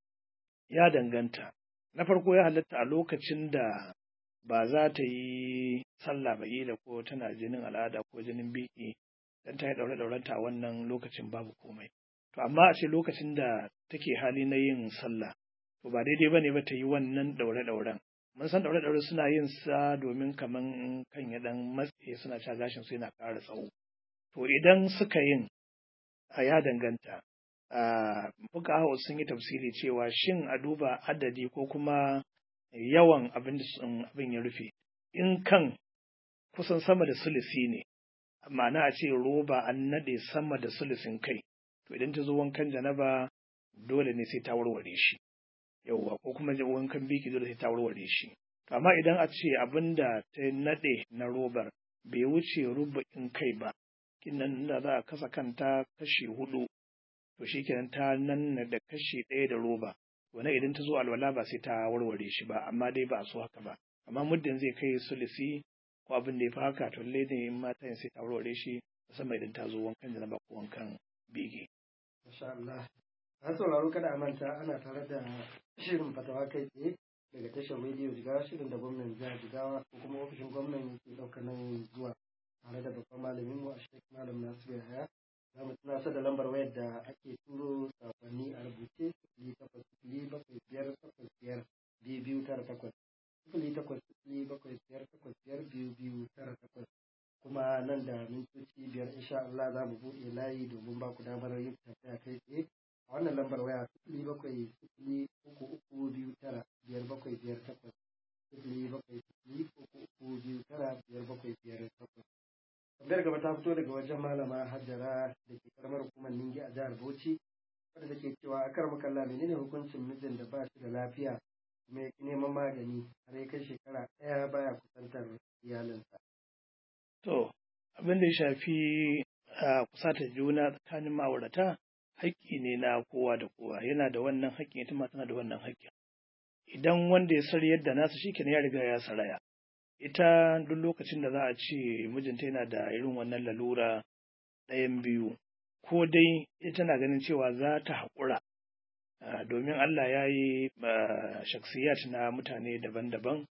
ya danganta na farko ya halatta a lokacin da ba za ta yi sallah ba da ko tana jinin al'ada ko jinin biki dan ta yi ɗaure-ɗaurenta a wannan lokacin babu komai to amma a ce lokacin da take hali na yin sallah to ba daidai bane ba ta yi wannan ɗaure-ɗauren mun san ɗaure-ɗaure suna yin sa domin kaman kan ya ɗan matse suna ca gashin su yana ƙara tsawo to idan suka yin a ya danganta fuka sun yi tafsiri cewa shin a duba adadi ko kuma yawan abin da abin ya rufe in kan kusan sama da sulisi ne ma'ana a ce roba an naɗe sama da sulisin kai to idan ta zo wankan janaba dole ne sai ta warware shi yauwa ko kuma wankan biki dole sai ta warware shi amma idan a ce abin da ta naɗe na robar bai wuce rubu'in kai ba kinan da za a kasa kanta kashi hudu to shikenan ta nanna da kashi ɗaya da roba wannan idan ta zo alwala ba sai ta warware shi ba amma dai ba a so haka ba amma muddin zai kai sulisi ko abin da ya fi haka to lallai ne in mata yin sai ta warware shi musamman idan ta zo wankan janaba ko wankan bege. Masha Allah. An sauraro kada a manta ana tare da shirin fatawa kai tsaye daga tashar rediyo jigawa shirin da gwamnan jihar jigawa ko kuma ofishin gwamnan ke ɗaukar nan zuwa tare da babban malamin mu a shek malam nasiru yahaya za mu tunasar da lambar wayar da ake turo sakonni a rubuce sifili takwas sifili bakwai biyar takwas biyar biyu biyu tara takwas sifili takwas sifili bakwai biyar takwas biyar biyu biyu tara takwas kuma nan da mintoci biyar insha Allah za mu buɗe layi domin ba ku damar yin tafiya kai tsaye a wannan lambar waya sifili bakwai sifili uku uku biyu tara biyar bakwai biyar takwas sifili bakwai sifili uku uku biyu tara biyar bakwai biyar takwas tambayar gaba ta fito daga wajen malama hajjara da ke karamar hukumar ningi a jihar bauchi wadda take cewa a kar makalla menene hukuncin mijin da ba shi da lafiya kuma ya neman magani har ya kai shekara ɗaya baya kusantar iyalinsa. To, abin da ya shafi a kusatar juna tsakanin ma'aurata haƙƙi ne na kowa da kowa yana da wannan haƙƙin ita ma tana da wannan haƙƙin. Idan wanda ya sari yadda nasa shi ya riga ya saraya. Ita duk lokacin da za a ce mijinta yana da irin wannan lalura ɗayan biyu, ko dai ita tana ganin cewa za ta haƙura domin Allah ya yi shaksiyat na mutane daban-daban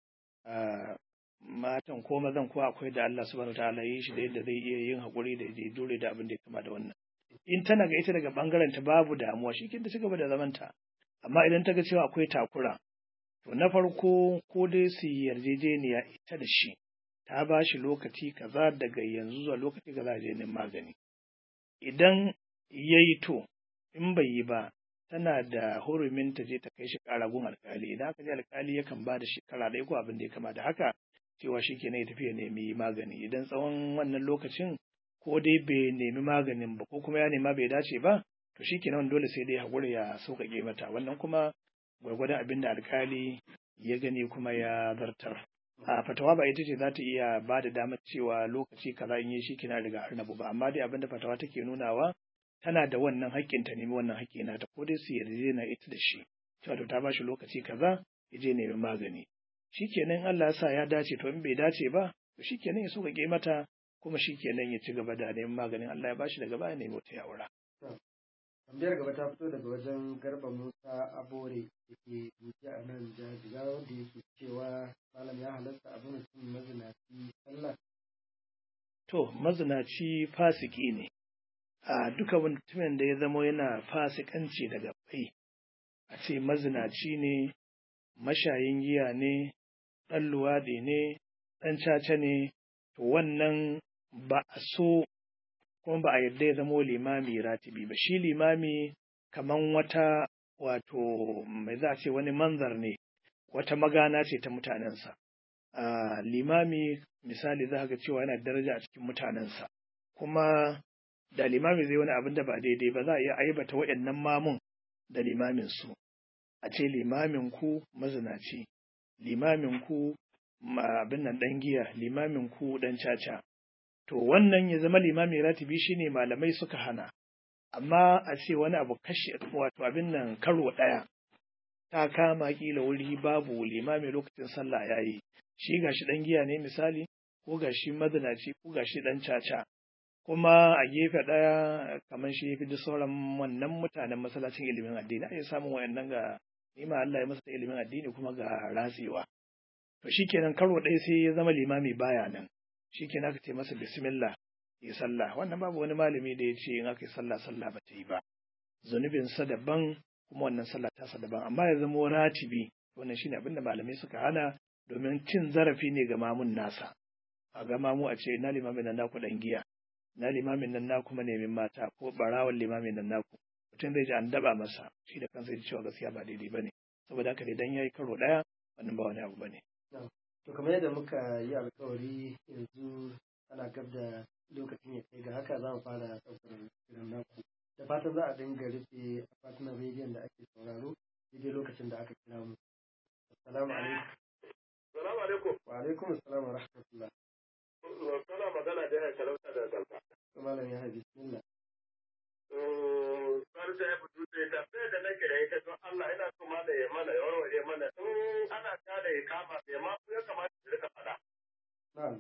matan ko mazan ko akwai da Allah subhanahu ta'ala yi shi da yadda zai iya yin haƙuri da ya dole da abin da ya kama da wannan in tana ga ita daga bangaren ta babu damuwa shi kin da cigaba da zamanta amma idan ta ga cewa akwai takura to na farko ko dai su yarjejeniya ita da shi ta ba shi lokaci kaza daga yanzu zuwa lokaci kaza je neman magani idan yayi to in bai yi ba tana da hurumin ta je ta kai shi ƙara gun alkali idan aka je alkali yakan ba da shekara ɗaya ko abin da ya kama da haka cewa shi ke ya tafi ya nemi magani idan tsawon wannan lokacin ko dai bai nemi maganin ba ko kuma ya nema bai dace ba to shi kenan dole sai dai haƙura ya sauƙaƙe mata wannan kuma gwargwadon abin da alkali ya gani kuma ya zartar a fatawa ba ita ce za ta iya ba da damar cewa lokaci kaza in yi shi kina riga arnabu ba amma dai abin da fatawa take nunawa tana da wannan haƙƙin ta nemi wannan haƙƙi nata ko dai su yarda ita da shi cewa to ta ba shi lokaci kaza ya je nemi magani shikenan Allah ya sa ya dace to in bai dace ba to shikenan ya sauƙaƙe mata kuma shikenan ya ci gaba da neman maganin Allah ya bashi daga baya nemi wata yawura. Tambayar gaba ta fito daga wajen Garba Musa Abore da ke duki a nan jajiga wanda yake cewa malam ya halatta abu mutum mazinaci sallah. To mazinaci fasiki ne. A duka mutumin da ya zama yana fasikanci daga bai a ce mazinaci ne mashayin giya ne ɗan luwaɗi ne, ɗan caca ne, to wannan ba a so kuma ba a yarda ya zamo limami ratibi ba. Shi limami kaman wata wato mai za a ce wani manzar ne, wata magana ce ta mutanensa. A limami misali za ga cewa yana daraja a cikin mutanensa, kuma da limami zai wani abin da ba daidai ba za a iya aibata waɗannan mamun da limamin su. A ce limamin ku mazinaci, limamin ku abin nan ɗan giya, limamin ku ɗan caca. To wannan ya zama limami ratibi shine malamai suka hana, amma a ce wani abu kashe wato abin nan karo ɗaya ta kama kila wuri babu limami lokacin sallah ya yi, shi gashi ɗan giya ne misali, ko gashi mazinaci ko gashi ɗan caca. Kuma a gefe ɗaya kamar shi fi duk sauran wannan mutanen masallacin ilimin addini, a samun wayannan ga nima Allah ya masa ilimin addini kuma ga ratsewa. To shi kenan karo ɗaya sai ya zama limami baya nan, shi kenan aka ce masa bismillah ya sallah, wannan babu wani malami da ya ce in aka yi sallah sallah ba ta yi ba. Zunubinsa daban kuma wannan sallah tasa daban, amma ya zama ratibi wannan shine abin da malamai suka hana domin cin zarafi ne ga mamun nasa. A ga mamu a ce na limamin nan naku ɗan giya, na limamin nan naku manemin mata ko ɓarawan limamin nan naku. Mutum zai ji an daba masa shi da kansa ya cewa gaskiya ba daidai ba ne. Saboda haka idan ya yi karo ɗaya wannan ba wani abu ba ne. To kamar yadda muka yi alkawari yanzu ana gab da lokacin ya kai ga haka za mu fara ɗaukar shirin naku. Da fatan za a dinga rufe akwatunan rediyon da ake sauraro daidai lokacin da aka kira mu. Assalamu alaikum. Salamu alaikum. Wa alaikum assalam wa rahmatullah. Kana magana da yana talauta da zalfa. Malam ya haifi bismillah. Sarda ya fito da tambayar da nake da ita don Allah ina so ma da ya mana ya warware mana in ana tada ya kama bai ma ya kamata su rika faɗa. na'am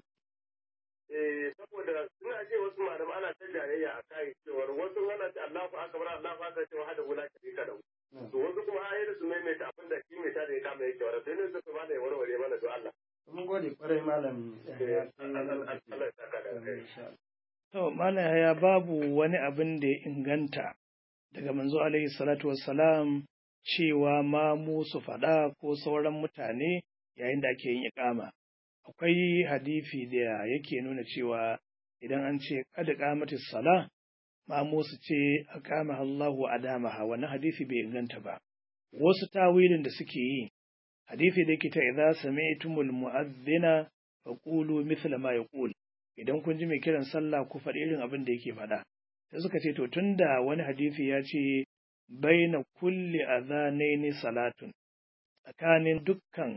Eh saboda suna ce wasu malamai ana ta jayayya a kai cewar wasu ana ce Allahu akbar Allahu akbar cewa hada guda ka ka da to wasu kuma ayyuka su maimaita abin da shi mai tada ya kama yake wara sai ne su ma da ya warware mana to Allah. mun gode kwarai malam Eh Yahaya, sai wani Allah lokaci. Allah ya saka da kai. Insha Allah. To, Malam Yahaya babu wani abin da ya inganta daga manzo alaihi salatu wassalam cewa ma mu su faɗa ko sauran mutane yayin da ake yin iƙama. Akwai hadisi da yake nuna cewa idan an ce kada qamati sala ma mu su ce aqama Allahu adamaha wannan hadisi bai inganta ba. Wasu tawilin da suke yi hadisi da yake ta idza sami'tumul mu'adhdhina faqulu mithla ma yaqul idan kun ji mai kiran sallah ku faɗi irin abin da yake faɗa sai suka ce to tunda wani hadisi ya ce baina kulli adhanaini salatun tsakanin dukkan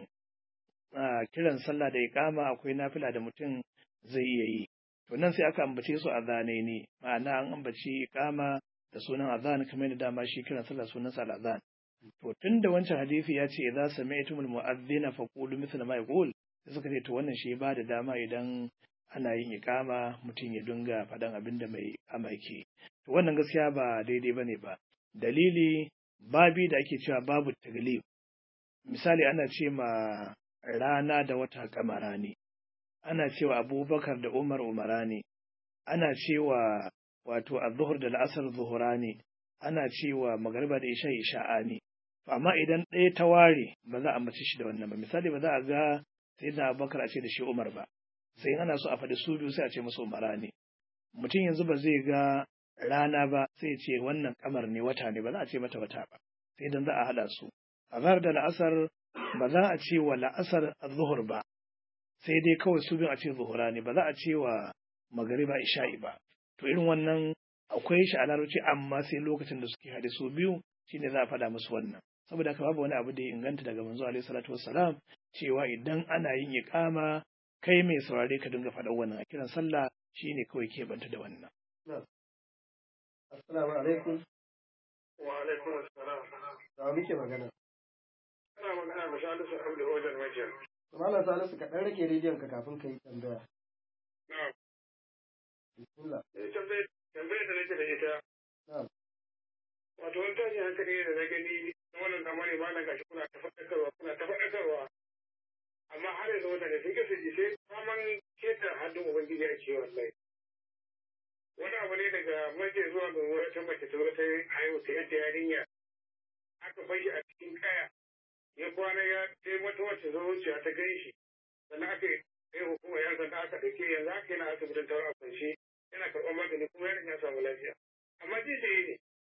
ah, kiran sallah da iqama akwai nafila da mutum zai iya yi to nan sai aka ambace su adhanaini ma'ana an ambaci iqama da sunan adhan kamar da dama shi kiran sallah sunan sa adhan to tunda wancan hadisi ya ce idza sami'tumul mu'adhdhina faqulu mithla ma yaqul sai suka ce to wannan shi ba da dama idan ana yin ikama mutum ya dinga faɗan abin da mai ikama yake to wannan gaskiya ba daidai ba ne ba dalili babi da ake cewa babu taglib misali ana ce ma rana da wata kamara ne ana cewa abubakar da umar umara ne ana cewa wato azhur da al'asar zuhura ne ana cewa magariba da isha isha'a ne amma idan ɗaya ta ware ba za a mace shi da wannan ba misali ba za a ga sayyidina abubakar a ce da shi umar ba sai in ana so a faɗi su biyu sai a ce musu umara ne mutum yanzu ba zai ga rana ba sai ya ce wannan kamar ne wata ne ba za a ce mata wata ba sai idan za a haɗa su azhar da la'asar ba za a ce wa la'asar zuhur ba sai dai kawai su biyun a ce zuhura ne ba za a ce wa magariba isha'i ba to irin wannan akwai shi a larabci amma sai lokacin da suke haɗe su biyu shine za a faɗa musu wannan saboda haka babu wani abu da ya inganta daga manzo alaihi salatu wassalam cewa idan ana yin iqama kai mai saurare ka dinga faɗan wannan a kiran sallah shine kawai ke banta da wannan Assalamu alaikum. Wa alaikum assalam. Da muke magana. Kana magana da Salisu Abdul Wajen Majiyar. Malam Salisu ka ɗan rage rediyon ka kafin ka yi tambaya. Na'am. Bismillah. Eh, tambayar tambayar da nake da ita. Na'am. Wato wani tashin hankali ne da na gani na wannan zamani ma na gashi kuna ta faɗakarwa kuna ta faɗakarwa. Amma har yanzu mutane sun kasa ji sai faman keta hannun Ubangiji a ce wallahi. Wani abu ne daga mace zuwa ga wata mace ta wata haihu ta yadda yarinya aka fashi a cikin kaya ya kwana ya sai wata wacce zo wuciya ta gan shi sannan aka yi kai hukumar yan sanda aka ɗauke yanzu haka yana asibitin tawa a kwance yana karɓar magani kuma yaron ya samu lafiya amma ji sai ne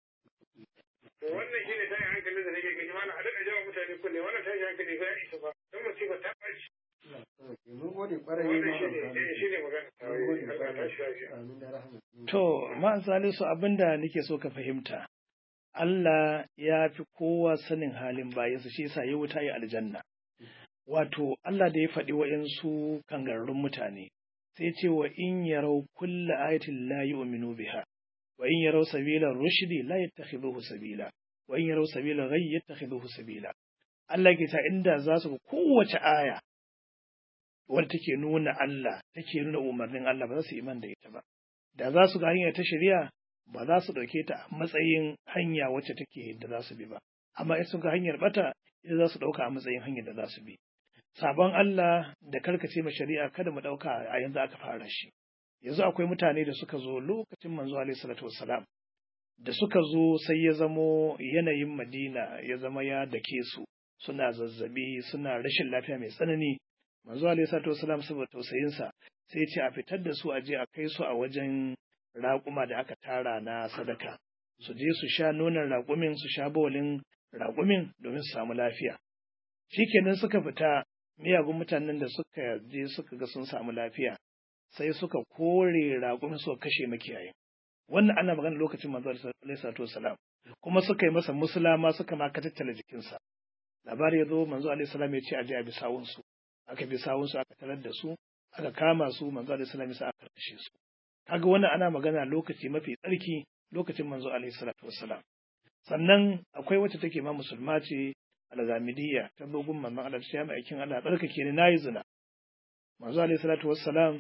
to wannan shine tashin hankali da nake gani mana a daɗa jawa mutane kunne wannan tashin hankali ba ya isa ba don musiba ta ɓaci Mun gode ƙwarai wannan Malam shine eh, Salisu. shine magana Mun gode Allah ya tashi ƙwarai. lafiya Amin da rahama. To, ma'an salisu abinda nake so ka fahimta, Allah ya fi kowa sanin halin bayansa shi yasa ya wuta ya aljanna. Wato, Allah da ya faɗi wa'yansu kangararrun mutane, sai ce wa in yarau kulla ayatin la yu'minu biha, wa in yarau sabila rushdi la yattakhidhuhu sabila, wa in yarau sabila ghayy yattakhidhuhu sabila. Allah ke ta inda za su ga kowace aya wadda take nuna Allah, take nuna umarnin Allah ba za su iman da ita ba. da za su ga hanya ta shari'a ba za su ɗauke ta a matsayin hanya wacce take da za su bi ba amma in sun ga hanyar bata ita za su ɗauka a matsayin hanyar da za su bi sabon Allah da karkace ma shari'a kada mu ɗauka a yanzu aka fara shi yanzu akwai mutane da suka zo lokacin manzo alaihi salatu wassalam da suka zo sai ya zamo yanayin Madina ya zama ya dake su suna zazzabi suna rashin lafiya mai tsanani manzo alaihi salatu wassalam saboda tausayinsa sai ce a fitar da su a je a kai su a wajen raƙuma da aka tara na sadaka su je su sha nonon raƙumin su sha bawalin raƙumin domin su samu lafiya shikenan suka fita miyagun mutanen da suka je suka ga sun samu lafiya sai suka kore raƙumin suka kashe makiyayin wannan ana magana lokacin manzo alaihi salatu wassalam kuma suka yi masa musulama suka ma tattala jikinsa labari ya zo manzo alaihi salam ya ce a je a bi sawunsu aka bi sawunsu aka tarar da su aka kama su manzo alaihi salam ya aka kashe su kaga wannan ana magana lokaci mafi tsarki lokacin manzo alaihi salatu wassalam sannan akwai wacce take ma musulma ce al-Ghamidiyya ta bugun manzon Allah ta mai aikin Allah tsarkake ni nayi zina manzo alaihi salatu wassalam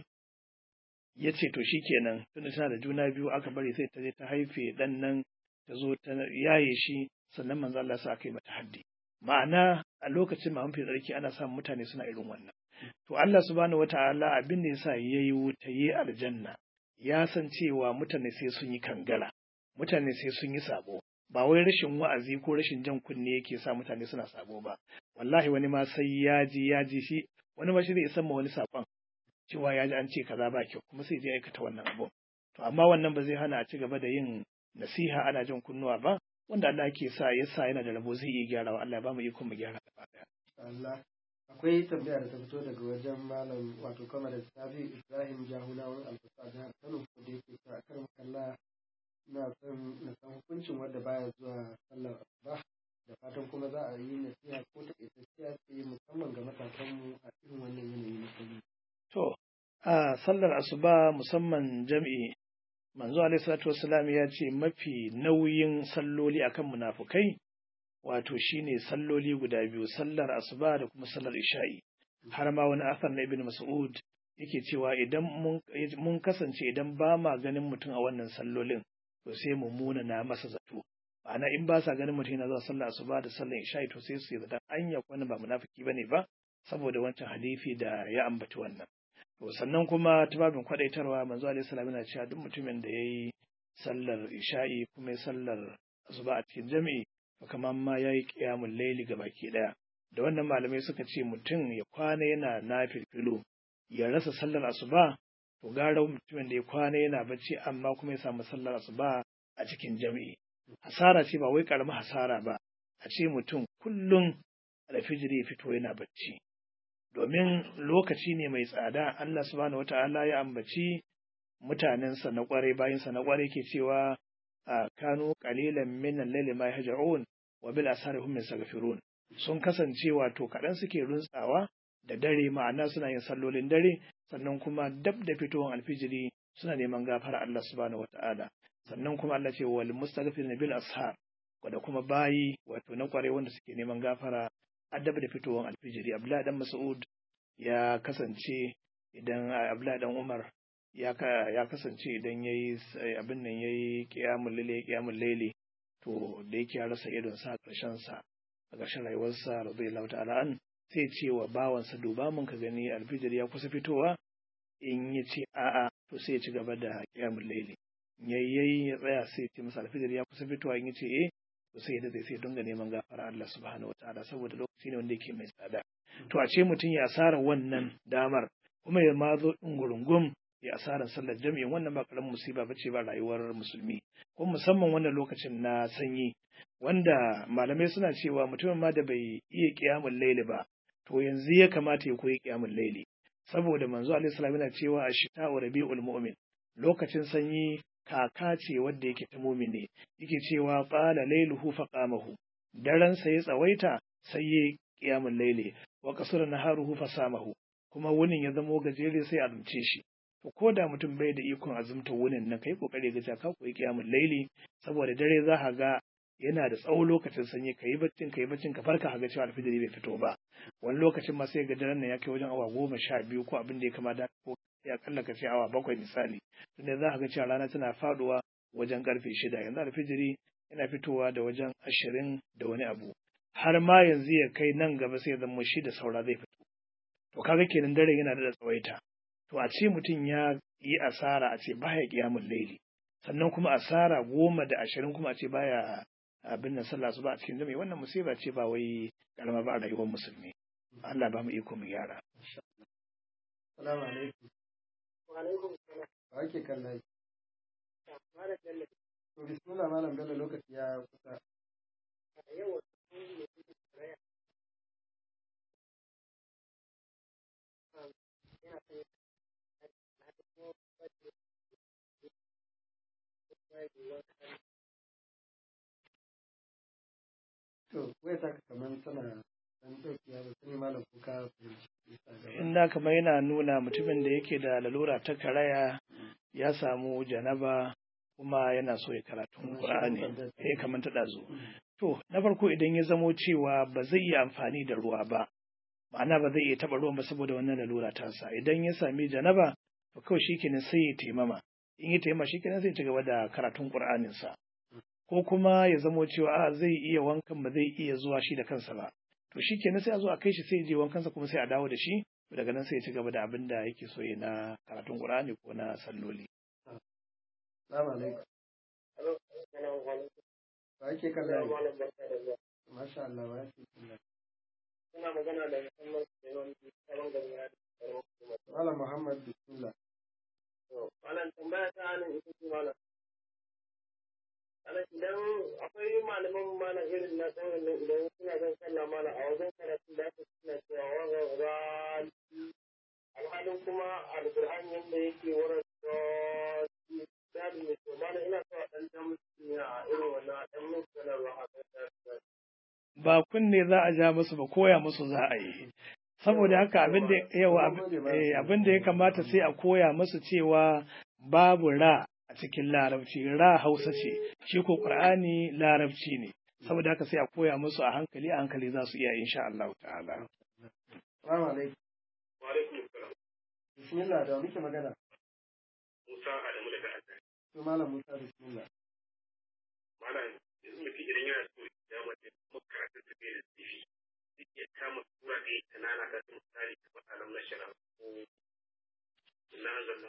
ya ce to shikenan tunda tana da juna biyu aka bari sai ta je ta haife dan nan ta zo ta yaye shi sannan manzo Allah sa aka yi mata haddi ma'ana a lokacin ma mafi tsarki ana samun mutane suna irin wannan to Allah subhanahu wata'ala abin da yasa yayi wuta yi aljanna ya san cewa mutane sai sun yi kangara mutane sai sun yi sabo ba wai rashin wa'azi ko rashin jan kunne yake sa mutane suna sabo ba wallahi wani ma sai ya ji ya ji shi wani ma shi zai san ma wani sakon cewa ya ji an ce kaza ba kyau kuma sai je aikata wannan abu to amma wannan ba zai hana a ci gaba da yin nasiha ana jan kunnuwa ba wanda Allah ke sa ya sa yana da rabo zai iya gyarawa Allah ba mu iko mu gyara gaba daya Allah akwai tambaya da ta fito daga wajen malam wato kama da sabi Ibrahim Jahunawan Alfasa jihar Kano ko da yake cewa kar kalla ina son na san hukuncin wanda baya zuwa sallar asuba da fatan kuma za a yi nasiha ko ta isasshiya ce musamman ga matasanmu a irin wannan yanayi na sanyi. To, a sallar asuba musamman jam'i manzo alaihi salatu wassalam ya ce mafi nauyin salloli akan munafukai wato shine salloli guda biyu sallar asuba da kuma sallar isha'i har ma wani asar na ibn mas'ud yake cewa idan mun kasance idan ba ma ganin mutum a wannan sallolin to sai mu muna na masa zato ma'ana in ba sa ganin mutum yana zuwa sallar asuba da sallar isha'i to sai su yi zaton anya wani ba munafiki bane ba saboda wancan hadisi da ya ambaci wannan to sannan kuma tubabin kwadaitarwa manzo alaihi salam yana cewa duk mutumin da yayi sallar isha'i kuma ya sallar asuba a cikin jami'i to kamar ma yayi qiyamul layli baki daya da wannan malamai suka ce mutum ya kwana yana nafilfilo ya rasa sallar asuba to gara mutumin da ya kwana yana bacci amma kuma ya samu sallar asuba a cikin jami'i hasara ce ba wai karamin hasara ba a ce mutum kullum alfijiri ya fito yana bacci domin lokaci ne mai tsada Allah subhanahu wata'ala ya ambaci mutanensa na kwarai bayansa na kwarai ke cewa a kanu qalilan min al-layli ma yahja'un wa bil asari hum yastaghfirun sun kasance wato kaɗan suke runtsawa da dare ma'ana suna yin sallolin dare sannan kuma dab da fitowar alfijiri suna neman gafara Allah subhanahu wata'ala sannan kuma Allah ce wal mustaghfirin bil ashar da kuma bayi wato na kwarai wanda suke neman gafara adab da fitowar alfijiri abdullahi dan mas'ud ya kasance idan abdullahi dan umar ya ya kasance idan yayi abin nan yayi qiyamul layli qiyamul layli to da yake ya rasa idon sa karshen sa a ƙarshen rayuwarsa radiyallahu ta'ala an sai ce wa bawansa duba mun ka gani alfijir ya kusa fitowa in ya ce a'a to sai ya ci gaba da qiyamul layli yayyayi ya tsaya sai ya ce masa alfijir ya kusa fitowa in ya ce eh to sai da sai dinga neman gafara Allah subhanahu wataala saboda lokaci ne wanda yake mai tsada to a ce mutum ya asara wannan damar kuma ya ma zo din gurungum ya asaran sallar jami'in wannan ba karamin musiba bace ba rayuwar musulmi ko musamman wannan lokacin na sanyi wanda malamai suna cewa mutumin ma da bai iya kiyamul laili ba to yanzu ya kamata ya koyi kiyamul laili saboda manzo alaihi salam yana cewa ashita wa rabiul mu'min lokacin sanyi kaka ce wadda yake ta mumine yake cewa qala lailuhu faqamahu daren sa ya tsawaita sai ya qiyamul laili wa qasara naharuhu fasamahu kuma wunin ya zamo gajere sai azumce shi to ko da mutum bai da ikon azumta wunin nan kai kokari ga ka koyi qiyamul laili saboda dare za ka ga yana da tsawon lokacin sanyi ka yi baccin ka yi baccin ka farka ka ga cewa alfijiri bai fito ba wani lokacin ma sai ga daren nan ya kai wajen awa goma sha biyu ko abin da ya kama da ko ya kalla ka ce awa bakwai misali tunda za ka ga cewa rana tana faduwa wajen karfe shida yanzu alfijiri yana fitowa da wajen ashirin da wani abu har ma yanzu ya kai nan gaba sai ya zama shi da saura zai fito to kaga kenan dare yana da tsawaita to a ce mutum ya yi asara a ce baya kiyamun laili sannan kuma asara goma da ashirin kuma a ce baya abin nan sallah su ba a cikin jami'i wannan musiba ce ba wai karama ba a rayuwar musulmi Allah ba mu iko mu gyara Salamu alaikum. Wa alaikum salam. Ba ake kallon Malam Bello. To bismillah malam Bello lokaci ya kusa. Yau ne raya. Yana son To wai ta kamar tana dan daukiya ba sani malam kuka inda kamar yana nuna mutumin da yake da lalura ta karaya ya samu janaba kuma yana so ya karatun Qur'ani eh kamar ta dazu To, na farko idan ya zamo cewa ba zai iya amfani da ruwa ba, ma'ana ba zai iya taɓa ruwan ba saboda wannan lalura tasa. Idan ya sami janaba, to kawai shi kenan sai ya taimama. In ya taimama shi kenan sai ci gaba da karatun Ƙur'aninsa. Ko kuma ya zamo cewa a zai iya wankan ba zai iya zuwa shi da kansa ba. To shi kenan sai a zo a kai shi sai ya je wankansa kuma sai a dawo da shi. Daga nan sai ya ci gaba da abin da yake so ya na karatun Ƙur'ani ko na salloli. Salamu alaikum. Ba ake kan layi. Masha Allah ba ake kan layi. Suna magana da musamman Suleiman sabon gari na Malam Muhammad Bismillah. Malam tambaya ta hannun ita ce malam. Malam idan akwai malaman malam irin na tsawon nan idan suna zan sallah malam a wajen karatu da aka suna cewa wanga rali alhalin kuma alƙur'an yadda yake wurin misali mai to malam ina so a ɗan jan musu a irin wannan ɗan musu sanarwa a kan ba kunne za a ja musu ba koya musu za a yi saboda haka abin da yawa abin da ya kamata sai a koya musu cewa babu ra a cikin larabci ra hausa ce shi ko qur'ani larabci ne saboda haka sai a koya musu a hankali a hankali za su iya insha Allah ta'ala Salamu alaikum. Wa alaikum salam. Bismillah da muke magana. Musa Adamu daga Azari. To Malam Musa Bismillah. Malam yanzu mutum idan yana so ya mace kuma karatun ta bai da tsifi zai iya kama sura ɗaya ta nana ta ta misali ta matsalar na shara ko na zalla.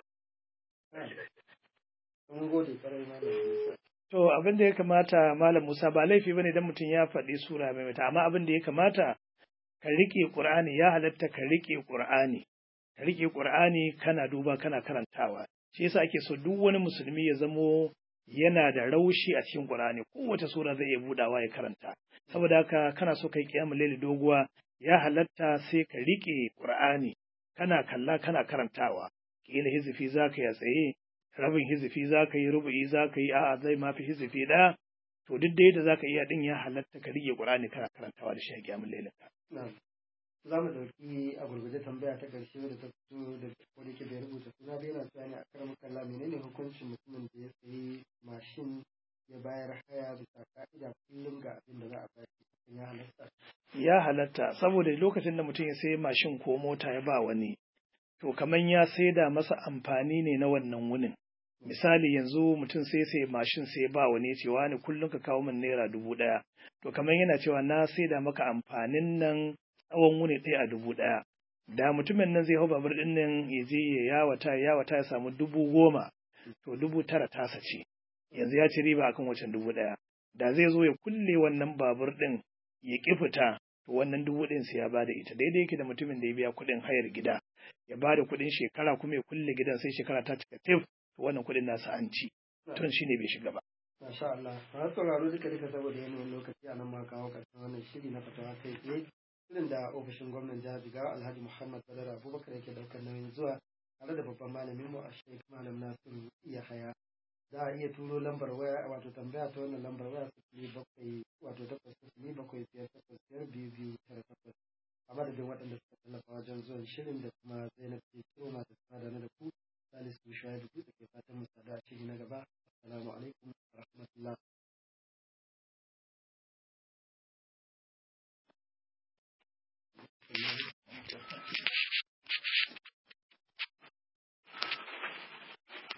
Mun gode kwarai Malam Musa. To abin da ya kamata Malam Musa ba laifi bane idan mutum ya faɗi sura mai mata amma abin da ya kamata ka riƙe Qur'ani ya halatta ka riƙe Qur'ani ka riƙe Qur'ani kana duba kana karantawa shi yasa ake so duk wani musulmi ya zamo yana da raushi a cikin Qur'ani kowace sura zai iya budawa ya karanta saboda haka kana so kai kiyamul laili doguwa ya halatta sai ka riƙe Qur'ani kana kalla kana karantawa kila hizifi zaka ya tsaye rabin hizifi zaka yi rubu'i zaka yi a'a zai mafi hizifi ɗaya to duk da yadda zaka iya din ya halatta ka riƙe Qur'ani kana karantawa da shi a kiyamul lailin ka Na'am. Za mu ɗauki a gurguje tambaya ta ƙarshe da ta fito da wani ke bai rubuta suna bai na cewa ne a karamar kalla menene hukuncin mutumin da ya sayi mashin ya bayar haya bisa ka'ida kullum ga abin da za a bayar ya halatta. ya halatta saboda lokacin da mutum ya sayi mashin ko mota ya ba wani to kaman ya saida masa amfani ne na wannan wunin misali yanzu mutum sai sai mashin sai ba wani ce wani kullum ka kawo min naira dubu ɗaya to kamar yana cewa na saida maka amfanin nan tsawon wuni ɗaya a dubu ɗaya da mutumin nan zai hau babur ɗin nan ya je ya yawata ya yawata ya samu dubu goma to dubu tara tasa ce yanzu ya ci riba akan wacan dubu ɗaya da zai zo ya kulle wannan babur ɗin ya ƙi fita to wannan dubu ɗin sai ya bada ita daidai yake da mutumin da ya biya kuɗin hayar gida ya bada kuɗin shekara kuma ya kulle gidan sai shekara ta cika tif to wannan kuɗin nasa an ci tun shine bai shiga ba Masha Allah. Masu sauraro duka duka saboda yanayin lokaci a nan ma kawo ƙarshen wannan shiri na fatawa kai tsaye. Shirin da ofishin gwamnan jihar Jigawa Alhaji Muhammad Badar Abubakar yake ɗaukar nauyin zuwa tare da babban malamin mu a Sheikh Malam Nasiru Yahaya. Za a iya turo lambar waya wato tambaya ta wannan lambar waya sifili bakwai wato takwas sifili bakwai biyar takwas biyar biyu biyu tara takwas. A madadin waɗanda suka tallafa wajen zuwan shirin da kuma Zainab ke kiro masu tsada na da ku. Salisu Shuaibu da ke fatan mu sada shiri na gaba. Assalamu alaikum wa rahmatullah. Thank you.